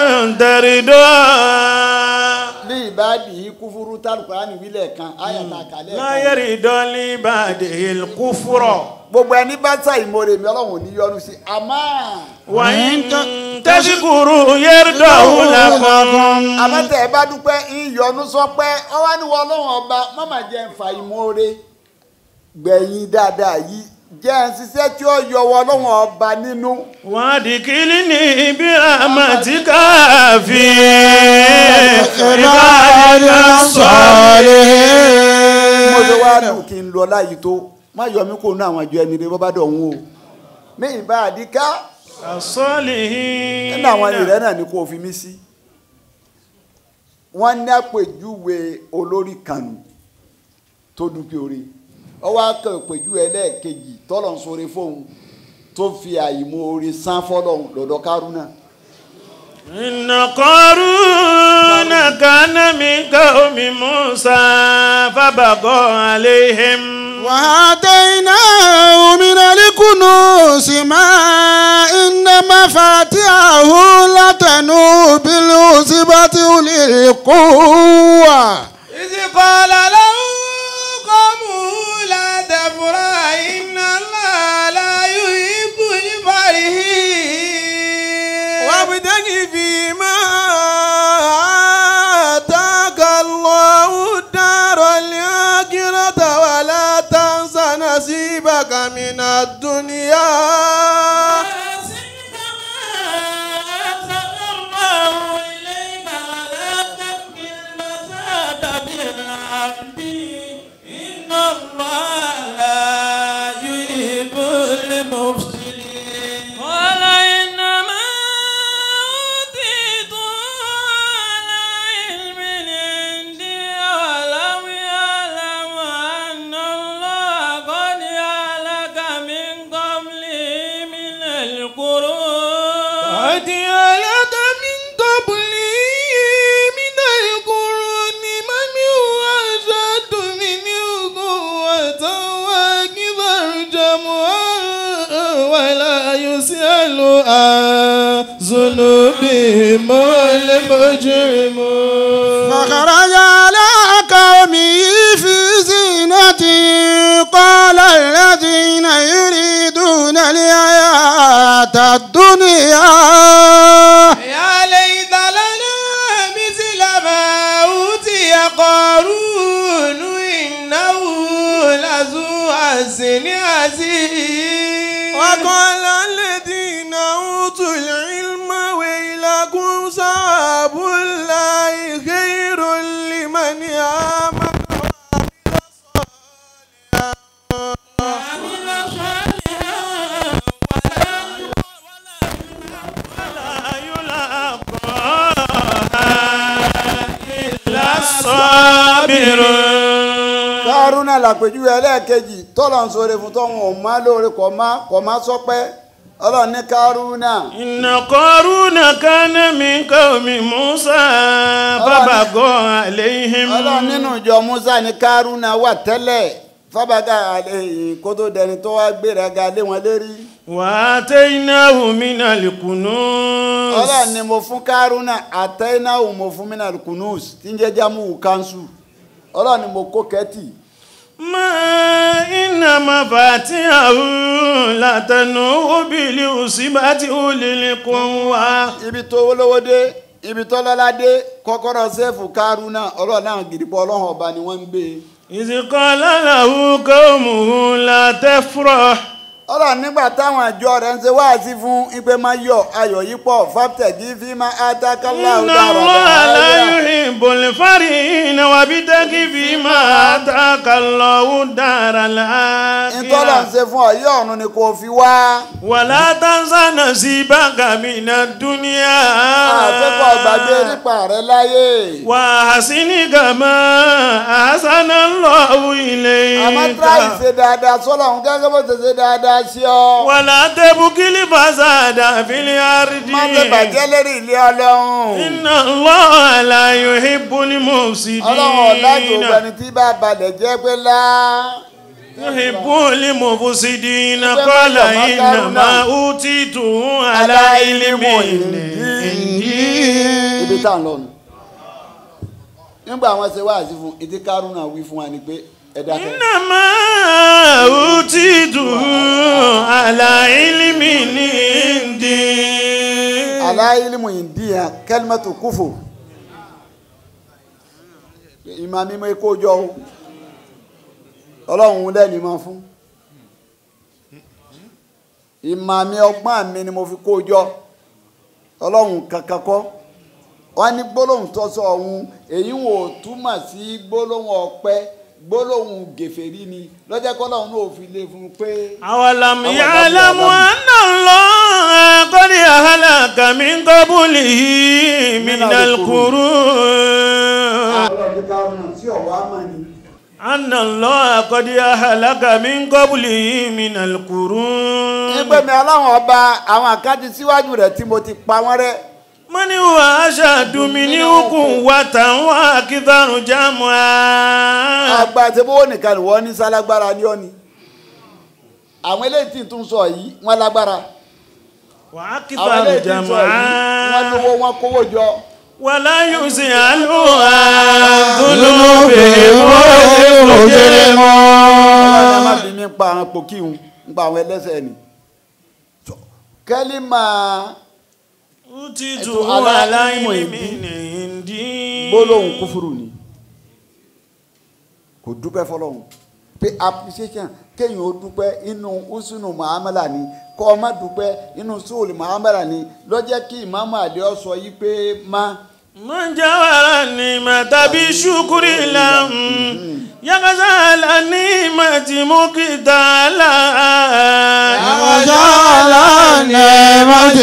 ترضاه ní ìbáàdì yìí kúfúrú tálùkọ́ níwílẹ̀ kan ayàtà kàlẹ́ لا kan يرد لبعده الكفر gbogbo ẹni bá sá ìmoore mi ọlọ́run ò ní yọnu sí àmọ́. وإن تشكروا يرضه لكم àmọ́tẹ́ ẹ bá dúpẹ́ ìyọnu sọpẹ́ ọwọ́ níwọ̀ ọlọ́run ọba mọ́mà jẹ́ ń fa ìmoore gbẹ̀yìn dáadáa yìí jẹ́ ń ṣiṣẹ́ tí ó yọwọ́ ọlọ́run ọba nínú. وادخلني برحمتك في عبادك mo ṣe wá الصالحين dùn kí n lọ láyìí tó má yọ mí kó nú àwọn àjọ ẹni rẹ bọ́bá dọ̀hún o mi ìbá àdíká الصالحين nínú àwọn ẹni rẹ náà ni kò fi mí sí. wọ́n ní àpèjúwe olórí kanu tó dúpẹ́ orí ọwọ́ akẹ́ àpèjúwe ẹlẹ́ẹ̀kejì tọ́lọ̀ ń sọ̀rọ̀ fóun tó fi àyìmọ́ orí san fọ́lọ́hún lọ́dọ̀ kárúnà. إن قارون كان من قوم موسى فبغى عليهم وآتيناه من الكنوز ما إن مفاتحه لتنوء بالعصبة أولي القوة إذ قال له قومه لا تفرح إن الله لا يحب الفرحين وابتغ فيما آتاك الله الدار الآخرة ولا تنس نصيبك من الدنيا قال إنما أوتيت على علم عندي ولم يعلم أن الله قد أهلك من قبله من القرون قد هلك من قبلي من القرون من هو أشد منه قوة وأكثر جمعا ولا يسأل عن ذنوبهم المجرمون فخرج على قومه في زينته قال الذين يريدون الحياة الدنيا يا ليت لنا مثل ما أوتي قارون إنه لذو حسن عزيز وقال الذين أوتوا العلم ويلكم ثواب الله خير لمن آمن لا يلقاها إلا الصابرون kárúnà làpèjúwe ẹlẹ́ẹ̀kejì tọ́lọ̀ ń sọ̀rọ̀ fún tọ́hún ò má lóore kò má kò má sọpẹ́ ọlọ́run ní kárúnà إن قارون كان من قوم موسى فبغى عليهم ọlọ́run nínú ìjọ musa ní kárúnà wà tẹ́lẹ̀ fábàgà àlẹ́ kó tó dẹni tó wá gbéraga lé wọn lérí وآتيناه من الكنوز ọlọ́run ni mo fún kárúnà àtẹ́náwó mo fún mínà kùnúùs tí ń jẹ́ jámù kánṣu ọlọ́run ni mo kó kẹ́tì ما إن مفاتيحه لتنوء بالعصبة أولي القوة ibi tó lówó dé ibi tó lọ́lá dé kọ́kọ́rọ́ sẹ́ẹ̀fù kárúnà ọlọ́run náà gidigbọ́ ọlọ́run ọba ni wọ́n ń gbé e. إذ قال له قومه لا تفرح ọ̀rọ̀ nígbà táwọn àjọ rẹ̀ ń ṣe wáàsí fún ipe máa yọ ayọ̀ yìí pọ̀ fàtẹ̀jì fi máa átákálá إن الله لا يحب الفرحين وابتغ فيما آتاك الله الدار ìtọ́lọ̀ ń الآخرة ṣe fún ọ̀yọ́ ọ̀run ni kò fi wá ولا تنس نصيبك من الدنيا àfẹ́kọ̀ gbàgbé nípa rẹ̀ láyé وأحسن كما أحسن الله àmọ́ tíráì إليك ṣe dáadáa sọ́lọ̀ ń gẹ́gẹ́ bó ṣe ṣe dáadáa sí ọ ولا تبغي الفساد في الأرض má ṣe bàjẹ́ lérí ilé ọlọ́run إن الله لا يحب المفسدين ọlọ́run ọ̀làjò gbẹni tí bá balẹ̀ jẹ́ pé lá يحب المفسدين Ẹgbẹ́ قال mọ́jọ̀ mọ́kàrún إنما náà. أوتيته على علم عندي ibi tá à ń lọ nù nígbà àwọn ṣe wáàsí fún ìdí kárúnà wí fún wa ni pé ẹ dákẹ́. إنما أوتيته على علم عندي aláìlímù ìdíyà kẹlmẹtù kúfù ìmọ̀ mímọ́ ikú jọ o ọlọ́run lẹ́ni mọ́ fún ìmọ̀ mi ọgbọ́n mi ni mo fi kó jọ ọlọ́run kankan kọ́ wọ́n ní gbólóhùn tó sọ ọ̀hún èyí wò túmọ̀ sí gbólóhùn ọpẹ́ gbólóhùn gèfèrí ni lọ́jọ́ kọ́lọ́hún náà fi lé fún un pé. أولم أولم يعلم يعلم. أن الله قد أهلك من قبله من من القرون ọlọ́run ká ọ̀nà tí ọ̀wá mọ̀ ni. أن الله قد أهلك من قبله من القرون nígbà mi aláwọn ọba àwọn àkáǹtì síwájú rẹ̀ tí mo ti pa wọ́n rẹ́. من هو أشد منه قوة وأكثر جمعا àgbà tí bówó nìkan ni wọ́n ní sálágbára ní ọ́ni. àwọn eléyìí tí n tún sọ yìí wọ́n lágbára. àwọn وأكثر eléyìí tí n sọ yìí wọ́n جمعا lówó wọn kówó jọ. ولا يسأل عن ذنوبهم المجرمون ọlọ́run ẹ má bí mi ń pa àwọn pòkì ń pa àwọn ẹlẹ́sẹ̀ ni. kẹ́lí máa أوتيته Ẹ̀tọ́ على aláìmọ̀ علم ìdí. عندي gbólóhùn kúfúrú ni kò dúpẹ́ fọlọ́hún pé appreciation kéèyàn ó dúpẹ́ inú usunu muhammadu ni kọ́ ọ má dúpẹ́ inú sùúlù muhammadu ni lọ́jẹ́ kí ìmáàmù àlẹ́ ọ sọ yìí pé má من جوار النعمة بشكر لهم يغزال النعمة مقتالا وجعل النعمة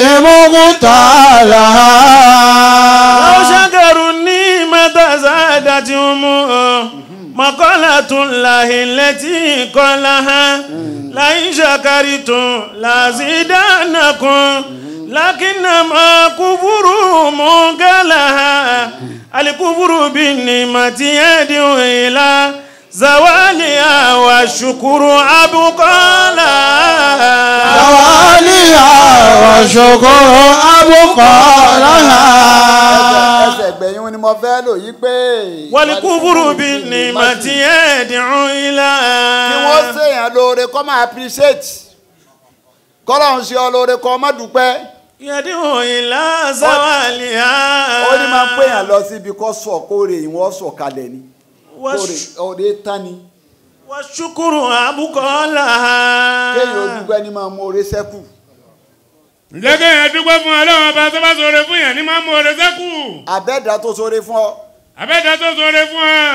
مقتالها لو شكروا النعمة زادتهم مقالة الله التي قالها لئن شكرتم لازيدنكم لكنما كفروا منقلها الكفر بالنعمة يدعو إلى زوالها والشكر أبقى لها زوالها والشكر أبقى لها ẹsẹ̀ gbẹ̀yìn ni mo fẹ́ lò yí pé. والكفر بالنعمة يدعو إلى kí wọ́n ṣèyàn lóore kọ́ máa appreciate kọ́lọ́hún ṣe ọ lóore kọ́ má dúpẹ́ يدعو إلى زوالها ó ní máa ń pèyàn lọ síbi kọ́ sọ̀ kóore ìwọ́n sọ̀ kalẹ̀ ni kóore والش- ọ̀rẹ́ tán ni والشكر أبقى لها kéèyàn ó dúpẹ́ ní máa mú oore sẹ́kù ǹjẹ́ kéèyàn dúpẹ́ fún ọlọ́run ọba tó bá sọ̀rọ̀ fún yẹn ní máa mú oore sẹ́kù àbẹ́dà tó sóore fún ọ àbẹ́dá tó sọ̀rọ̀ fún ọ.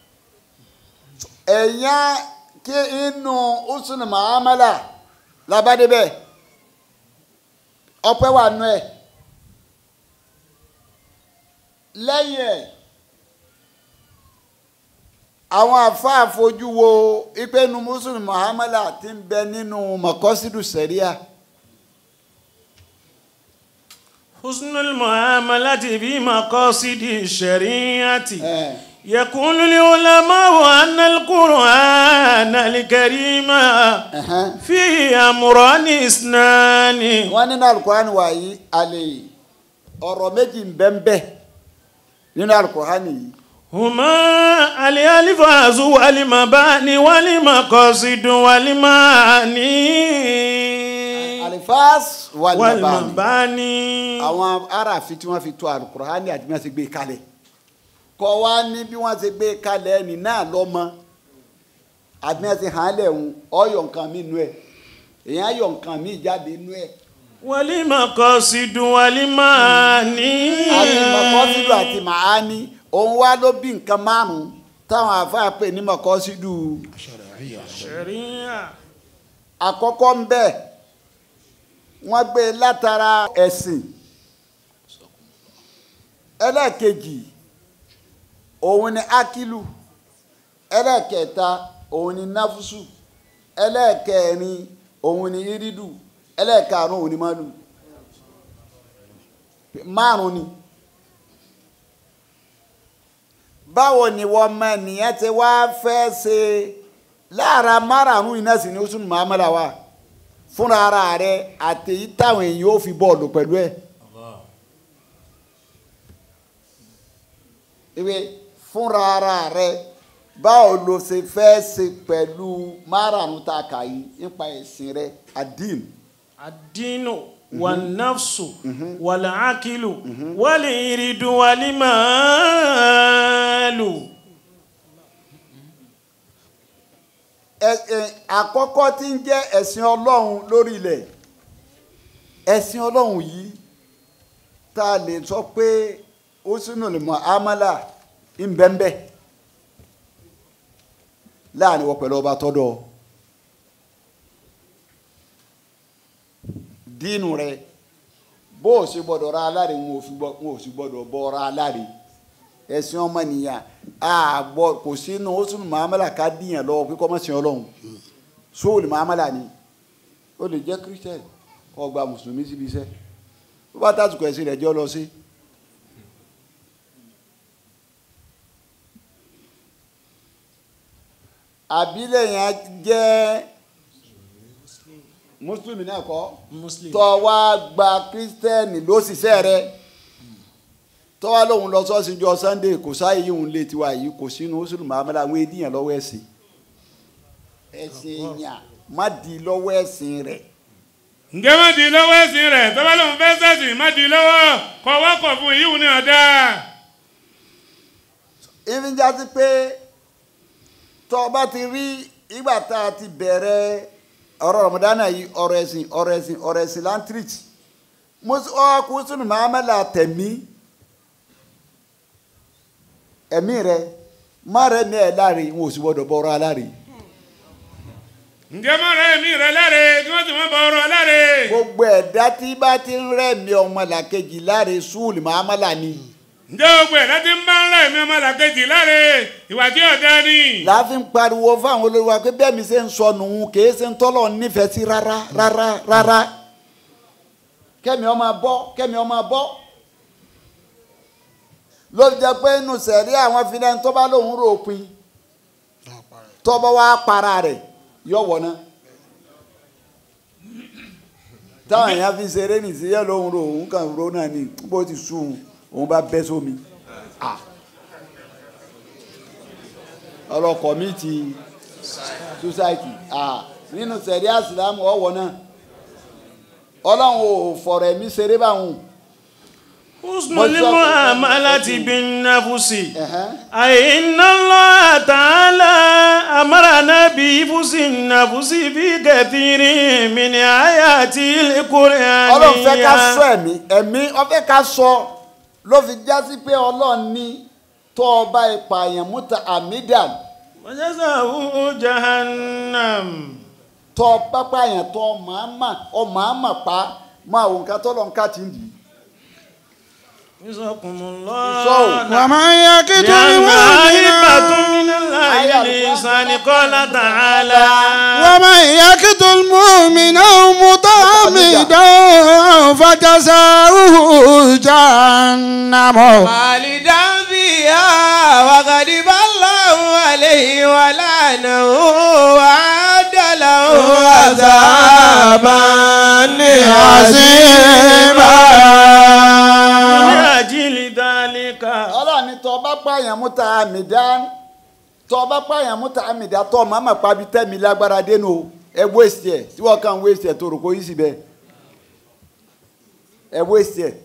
ẹ̀yàn kí inú usunu mahamala labadebẹ ọpẹ́ wà nù ẹ̀ lẹ́yìn ẹ̀ àwọn àfáà fojú wo ipe inú usunu mahamala ti ń bẹ nínú mọ̀kọ́sídù sẹ̀ríà حسن المعاملة بمقاصد الشريعة ẹ̀ يقول العلماء أن القرآن الكريم ẹ̀hẹ́n. فيه أمران اثنان wọ́n nínú alukurani wàyí alẹ́ ọ̀rọ̀ méjì ń bẹ ń bẹ nínú alukurani yìí. هما الألفاظ والمباني والمقاصد والمعاني alifas walimabani والمباني àwọn aráàfin tí wọ́n fi tó alukurani àti bí wọ́n ti gbé kalẹ̀ kọ́ wa ní bí wọ́n ti gbé kalẹ̀ ẹni náà lọ́mọ àbí wọ́n ti hàn án lẹ̀ ń ọyọ̀ nǹkan mi nù ẹ̀ èèyàn yọ nǹkan míì jáde nínú ẹ̀ والمقاصد والمعاني àti mọ̀kọ́sídù àti màání òun wá ló bí nǹkan márùn-ún táwọn àáfàá pè ní mọ̀kọ́sídù شريعة àkọ́kọ́ ń bẹ̀ wọ́n gbé e látara ẹ̀sìn ẹlẹ́ẹ̀kejì òun ni akilu ẹlẹ́ẹ̀kẹta òun ni nafusu ẹlẹ́ẹ̀kẹrin òun ni iridu ẹlẹ́ẹ̀karùn òun ni malu márùn ni báwo ni wọ́n mọ ènìyàn ti wá fẹ́ ṣe lára márùn iná sì ni ó sún muhammadu wa fúnra ara rẹ àtẹ̀yí táwọn èèyàn ó fi bọ́ọ̀lù pẹ̀lú ẹ̀. ìwé fúnra ara rẹ báwo ló ṣe fẹ́ ṣe pẹ̀lú márùn tá a kà yìí nípa ẹ̀sìn rẹ adin الدين والنفس والعقل والإرد والمال ẹ- ẹ- àkọ́kọ́ tí ń jẹ́ ẹ̀sìn ọlọ́run lórí ilẹ̀ ẹ̀sìn ọlọ́run yìí tá a lè sọ pé ó sínú lè mọ amala ńbẹ́ńbẹ́ láàrin wọ pẹ̀lú ọba tọ́dọ̀ dínú rẹ bó o ṣe gbọ́dọ̀ ra aláre wọn ò fi gbọ́- wọn ò sì gbọ́dọ̀ bọ́ ra aláre ẹ̀sìn ọmọnìyàn àgbọ̀ kò sínú ó sínú muhammadu ká díyàn lọ́wọ́ pé kọ́ mọ́ sin ọlọ́run sóòlù muhammadu ni ó lè jẹ́ christian kó gba mùsùlùmí síbi iṣẹ́ bó bá tàtùkọ̀ ẹ̀sìn rẹ̀ jẹ́ ọ lọ sí. àbílẹ̀ yẹn jẹ́ mùsùlùmí náà kọ́ Muslim. tọ́ wá gba kírísítẹ́nì lóṣìṣẹ́ rẹ̀ tọ́wá lòun lọ sọ́ọ̀sì jọ sunday kò sáyé yìí òun lé tiwa yìí kò sínú ó sínú mahamadu àwọn ènìyàn lọ́wọ́ ẹ̀sìn ẹ̀sìn èèyàn má di lọ́wọ́ ẹ̀sìn rẹ̀ ǹjẹ́ má di lọ́wọ́ ẹ̀sìn rẹ̀ tọ́ba lòun fẹ́ sẹ̀sìn má di lọ́wọ́ kọ́ wákọ̀ fún yíwù ní ọ̀dà. ìfíjà sí pé tọ́ ọ bá ti rí ìgbà tá a ti bẹ̀rẹ̀ ọ̀rọ̀ rọ̀mọdánà yìí ọ̀rọ̀ ẹ̀sìn ọ̀rọ̀ ẹ̀sìn ọ̀rọ̀ ẹ̀sìn lantrich ọkùnrin sínú mahamadu àtẹ̀mí ẹ̀mí rẹ̀ má rẹ̀ ní ẹ̀ láre wọn ò sì gbọ́dọ̀ bọ́ ọ̀rọ̀ aláre. ǹjẹ́ má rẹ̀ mí rẹ̀ láre kí wọ́n sì má bọ̀ ọ̀rọ̀ láre. gbogbo ẹ̀dá tí bá ti ń rẹ̀mí ọmọ làkejì láre súùlù mahamala ni ǹjẹ́ gbogbo ẹ̀dá tí ń bá ń rẹ̀ mí ọmọ làkejì láre ìwà tí ọ̀dà ni. láàfin pariwo fáwọn olórí wa pé bẹ́ẹ̀ mi ṣe ń sọ nùhun kìí ṣe ń tọ́lọ̀ nífẹ̀ẹ́ sí rárá rárá rárá kẹ́mi ọmọ bọ́ kẹ́mi ọmọ bọ́ ló fi jẹ́ pé inú sẹ̀rí àwọn fìdá tó bá lòun rò pin tọ́bọ̀ wá para rẹ̀ yọ wọ̀ náà táwọn èèyàn fi ṣeré nìṣẹ́yẹ́ lòun rò òun kàn rò náà ni bó ti sùn òun bá bẹ́ sómi. Ah ọlọkọ mi ti society ah nínú sẹ̀rí àsìlámù ọ̀wọ́ náà ọlọ́run ò fọ̀rọ̀ ẹ̀mí ṣeré báwọn. حسن المعاملة بالنفس Ẹ̀hẹ́n. أي إن الله تعالى أمرنا بحفظ النفس في كثير من آيات القرآن ọlọ́run fẹ́ ká sọ ẹ̀mí ẹ̀mí ọfẹ́ ká sọ ló fi já sí pé ọlọ́run ní tọ́ ọba ìpààyàn múta amidan وجزاؤه جهنم tọ́ pápáyàn tọ́ màámà ọ màámà pa máa wò nǹkan tọ́lọ́ nǹkan ti ń dì í. جزاكم So, الله ومن يقتل لأنها هبة مؤمنا من الله للإنسان قال تعالى ومن يقتل مؤمنا متعمدا فجزاؤه جهنم خالدا فيها وغضب الله عليه ولعنه وأعد له عذابا عظيما من أجل ذلك ọlọ́run ní tọ́ bá pààyàn múta amidan tọ́ bá pààyàn múta amidan tọ́ màámà pa bí tẹ́mi lágbára dénú o ẹ wéṣì ẹ̀ tí wọ́n kàn wéṣì ẹ̀ tó rò kó yí sí bẹ́ẹ̀ ẹ wéṣì ẹ̀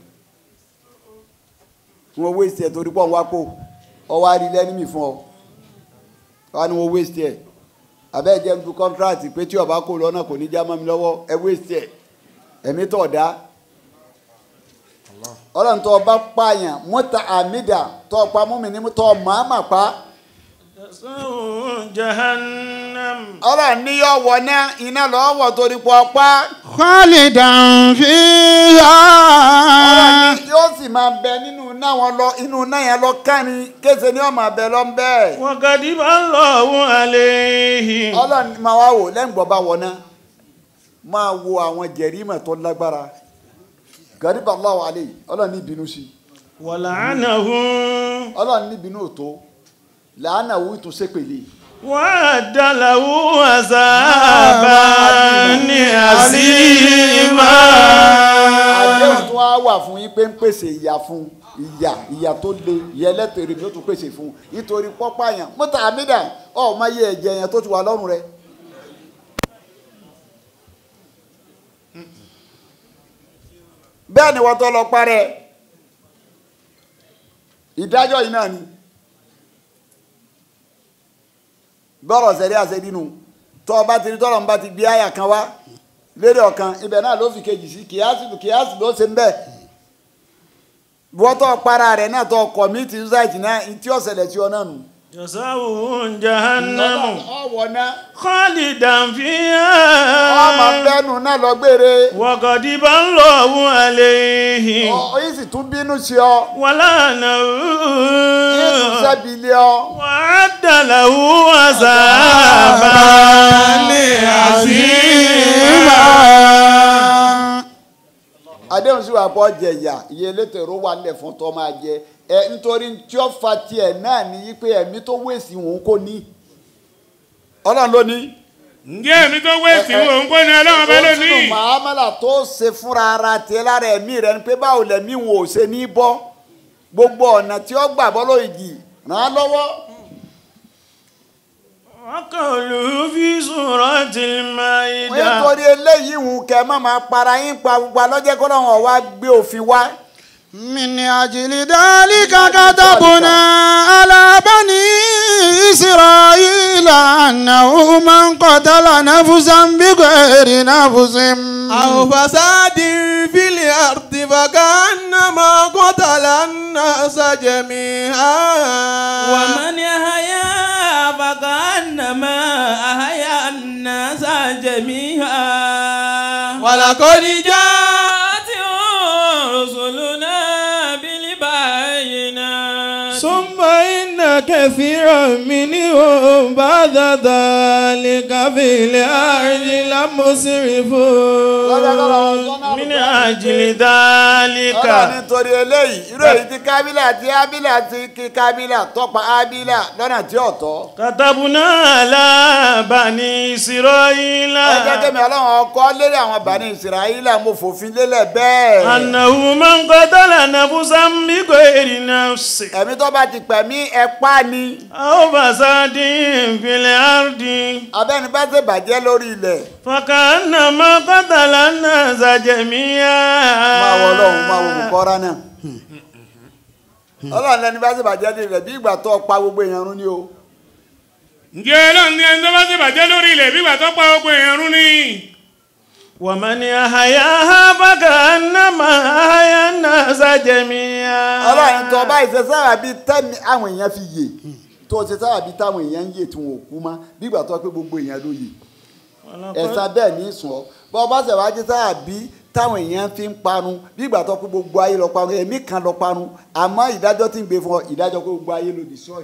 wọ́n wéṣì ẹ̀ torí pọ̀ ń wá kó ọwọ́ àrí lẹ́nìmí fún ọ wọ́n ní wọ́n wéṣì ẹ̀ abẹ́ jẹ́ ń du kọ́ńtíráàtì pé tí ọba kò lọ́nà kò ní já mọ́ mi lọ́wọ́ ẹ wéṣẹ̀ ẹ̀ ẹ̀mí tọ̀ dá ọlọ́run tó ọba pààyàn mọ́ta àmìdá tó ọpa mú mi ní tó màmá pa جزاؤه جهنم ọlọ́run ní yọ wọ náà iná lọ́wọ́ wọ̀ torí pọ̀ pa خالدا فيها ọlọ́run ní yóò sì máa bẹ nínú náà wọn lọ inú náà yẹn lọ kánni kése ni ó máa bẹ lọ ń bẹ́ẹ̀. وغضب الله عليه ọlọ́run máa wá wò lẹ́yìn gbọ́ bá wọ náà máa wo àwọn jẹ̀rímọ̀ tó lágbára gàdíbà aláwọ̀ alẹ́ yìí ọlọ́run ní ìbínú sí ولعنه ọlọ́run ní ìbínú òtó làánà wù tún sépèlè وأعد له عذابا عظيما àdéhùn tó wá wà fún yín pé ń pèsè ìyà fún ìyà ìyà tó le ìyà ẹlẹ́tẹ̀rẹ̀ ni ó tún pèsè fún nítorí pọ́pá yẹn mọ́tà àmìdá ọ̀ máa yẹ ẹ̀jẹ̀ yẹn tó ti wà lọ́rùn rẹ̀. bẹ́ẹ̀ ni wọ́n tó lọ parẹ́ ìdájọ́ yìí náà ni bọ́rọ̀ sẹ́rí àṣẹ́dínú tó o bá ti rí tọ́lọ̀ ń bá ti gbé àyà kan wá lérí ọ̀kan ibẹ̀ náà ló fi kejì sí kìíyàsì kìíyàsì ló ṣe ń bẹ̀ wọ́tọ̀ para rẹ̀ náà tó kọ̀mítì ṣáìtì náà tí ó ṣẹlẹ̀ sí ọ náà nù. جزاؤه جهنم ọwọ́ náà خالدا ọmọ فيها bẹ́nu náà lọ gbére وغضب الله عليه oyin sì tún bínú sí ọ ولعنه yín tún sẹ́bi lé ọ. وأعد له عذابا عظيما àdéhùn sí wa pọ̀ jẹ̀yà iye elétò èrò wà nílẹ̀ fún tó máa jẹ ẹ nítorí tí ó fa tiẹ̀ náà ní yí pé ẹ̀mí tó wèsì òun kò ní ọlọ́run ló ní. ǹjẹ́ èmi tó wéèsì wò ń kó ni ọlọ́run bá ó sínú lónìí. màámàlà tó ṣe fúnra ara tiẹ̀ lára ẹ̀mí rẹ̀ ni pé báwo lẹ̀mí wọn ò ṣe ní bọ́ gbogbo ọ̀nà tí ó gbà bọ́ lóyìí ràn án lọ́wọ́. وقوله في سورة المائدة nítorí eléyìí ń kẹ́ má máa para yín pa gbogbo alọ́jẹ́ kó náà wọ́n wá gbé òfin wá. من أجل ذلك كتبنا على بني إسرائيل أنه من قتل نفسا بغير نفس أو فساد في الأرض فكأنما قتل الناس جميعا ومن يحيى فكأنما أحيا الناس جميعا ولقد جاء جاءتهم رسلنا بالبينات ثم إن كثيرا منهم بعد ذلك في الأرض لمسرفون من أجل ọlọ́run ذلك nítorí eléyìí irú èyí tí kábílà tí ábílà ti kí kábílà tọ́pa ábílà lọ́nà tí ò tọ́. كتبنا على بني إسرائيل ẹ jẹ́ kẹ́mi ọlọ́run ọkọ lérí àwọn bàní ìsirayílà mo fòfin lélẹ̀ bẹ́ẹ̀. أنه من قتل نفسا بغير نفس ẹ̀mí tó bá ti pẹ̀mí ẹ̀pá ni أو فساد في الأرض abẹ́ni bá ṣe bàjẹ́ lórí ilẹ̀. فكأنما قتل الناس جميعا máa wọ ọlọ́run máa wọ bùkọ́rá náà. ọlọ́run lẹni bá ṣe bàjẹ́ lórí ilẹ̀ bí ìgbà tó pa gbogbo èèyàn run ni o. ǹjẹ́ ọlọ́run ní ẹni tó bá ti bàjẹ́ lórí ilẹ̀ bí ìgbà tó pa gbogbo èèyàn rún ni. ومن أحياها فكأنما أحيا الناس جميعا ọlọ́run tó bá ìṣe sára bíi tẹ́mi àwọn èèyàn fi yè tó ṣe sára bíi táwọn èèyàn ń yè tí wọn ò kú mọ́ bí ìgbà tó pé gbogbo èèyàn ló yè. ẹ̀sán bẹ́ẹ̀ ní sùn ọ́ bọ́ bá ṣe wájú sára bíi táwọn èèyàn fi ń parun bí ìgbà tó pé gbogbo ayé lọ parun ẹ̀mí kan lọ parun àmọ́ ìdájọ́ tí ń gbé fún ọ ìdájọ́ pé gbogbo ayé ló destroy.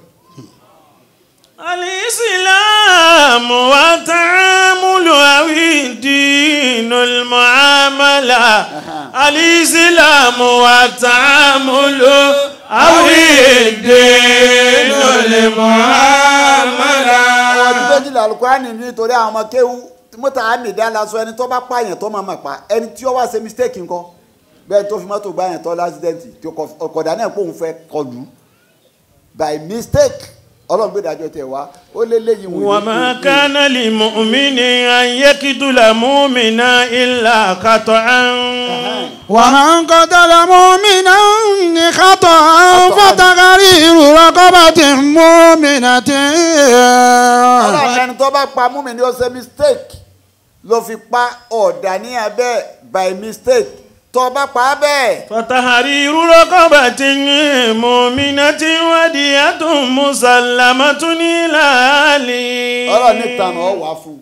الإسلام والتعامل أو الدين المعاملة الإسلام والتعامل أو الدين المعاملة ọdún méjìlá alukurani nítorí àwọn ọmọ kéwú mọ́tà àmìdá lásán ẹni tó bá pààyàn tó máa ma pa ẹni tí ó wá ṣe mistake ńkọ́ bẹ́ẹ̀ tó fi mọ́tò gbá yẹn tó lásìdẹ́ǹtì tí ọkọ̀dá náà pòun fẹ́ kọlù by mistake ọlọ́run gbé ìdájọ́ tẹ̀ wá ó lé léyìn wò ní وما kú. كان لمؤمن أن يقتل مؤمنا إلا خطأ ومن قتل مؤمنا خطأ فتغرير رقبة مؤمنة ọlọ́run ẹni tó bá pa mú mi ní ó ṣe mistake ló fi pa ọ̀dà ní abẹ́ by mistake tó bá pa á bẹ́ẹ̀ فتحرير رقبة مؤمنة ودية مسلمة إلى أهله ọ̀rọ̀ níta náà wà fún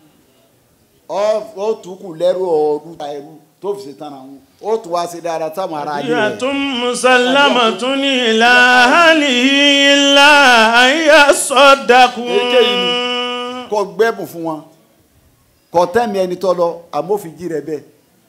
ọ ó tún kù lẹ́rù ọ̀ọ́dún ta ẹrú tó fi ṣe tán àwọn ó tún wá sí dáadáa táwọn ará ayé rẹ̀. دية مسلمة إلى أهله إلا أن يصدقوا Èyíkéyìí kọ gbẹ́bùn fún wọn kọ tẹ́mi ẹni tọ́ lọ àmófìjì rẹ bẹ́ẹ̀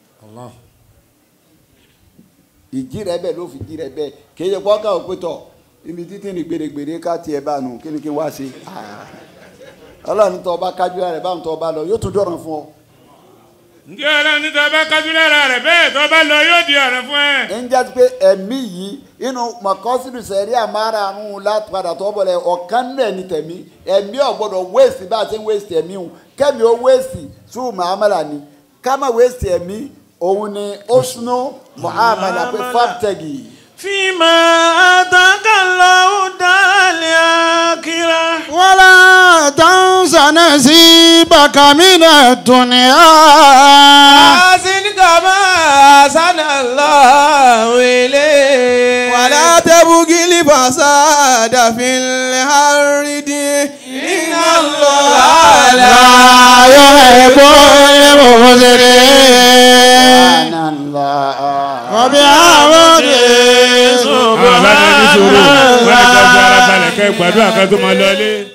ìjì rẹ bẹ́ẹ̀ ló fi jí rẹ bẹ́ẹ̀ kì í ṣe pọ́ká òpétọ̀ ibi títí ní gbèrègbèrè ká tiẹ̀ bá nù kí ni kí n wá ṣe ọlọ́run tó ọba kájú rẹ báwọn tó ọba lọ yóò tún dọ̀ràn fún ọ. ǹjẹ́ ọlọ́run ní tọ́ bá kájú lára rẹ̀ bẹ́ẹ̀ tó bá lọ yóò di ọ̀rẹ́ fún ẹ. ń jẹ́ pé ẹ̀mí yìí inú mọ̀kọ́sídù sẹ̀rí àmárààrún láti padà tó bọ̀lẹ̀ ọ̀kan náà ní tẹ̀mí ẹ̀mí ọ̀gbọ́dọ̀ wéèsì bá a ti ń wéèsì ẹ̀mí hùn kẹ́mi ó wéèsì sùn màámàlà ni ká má wéèsì ẹ̀mí òun ni ó sunú màámàlà pé fàtẹ́gì. فيما آتاك الله الدار الآخرة ولا تنس نصيبك من الدنيا أحسن كما أحسن الله إليك ولا تبغ الفساد في الأرض إن الله لا يحب المفسدين وبحمده àwọn bá ní sòrò wọ́n á jọ fi ara balẹ̀ kẹ́ gbàdúrà kan tó máa lọ ilé.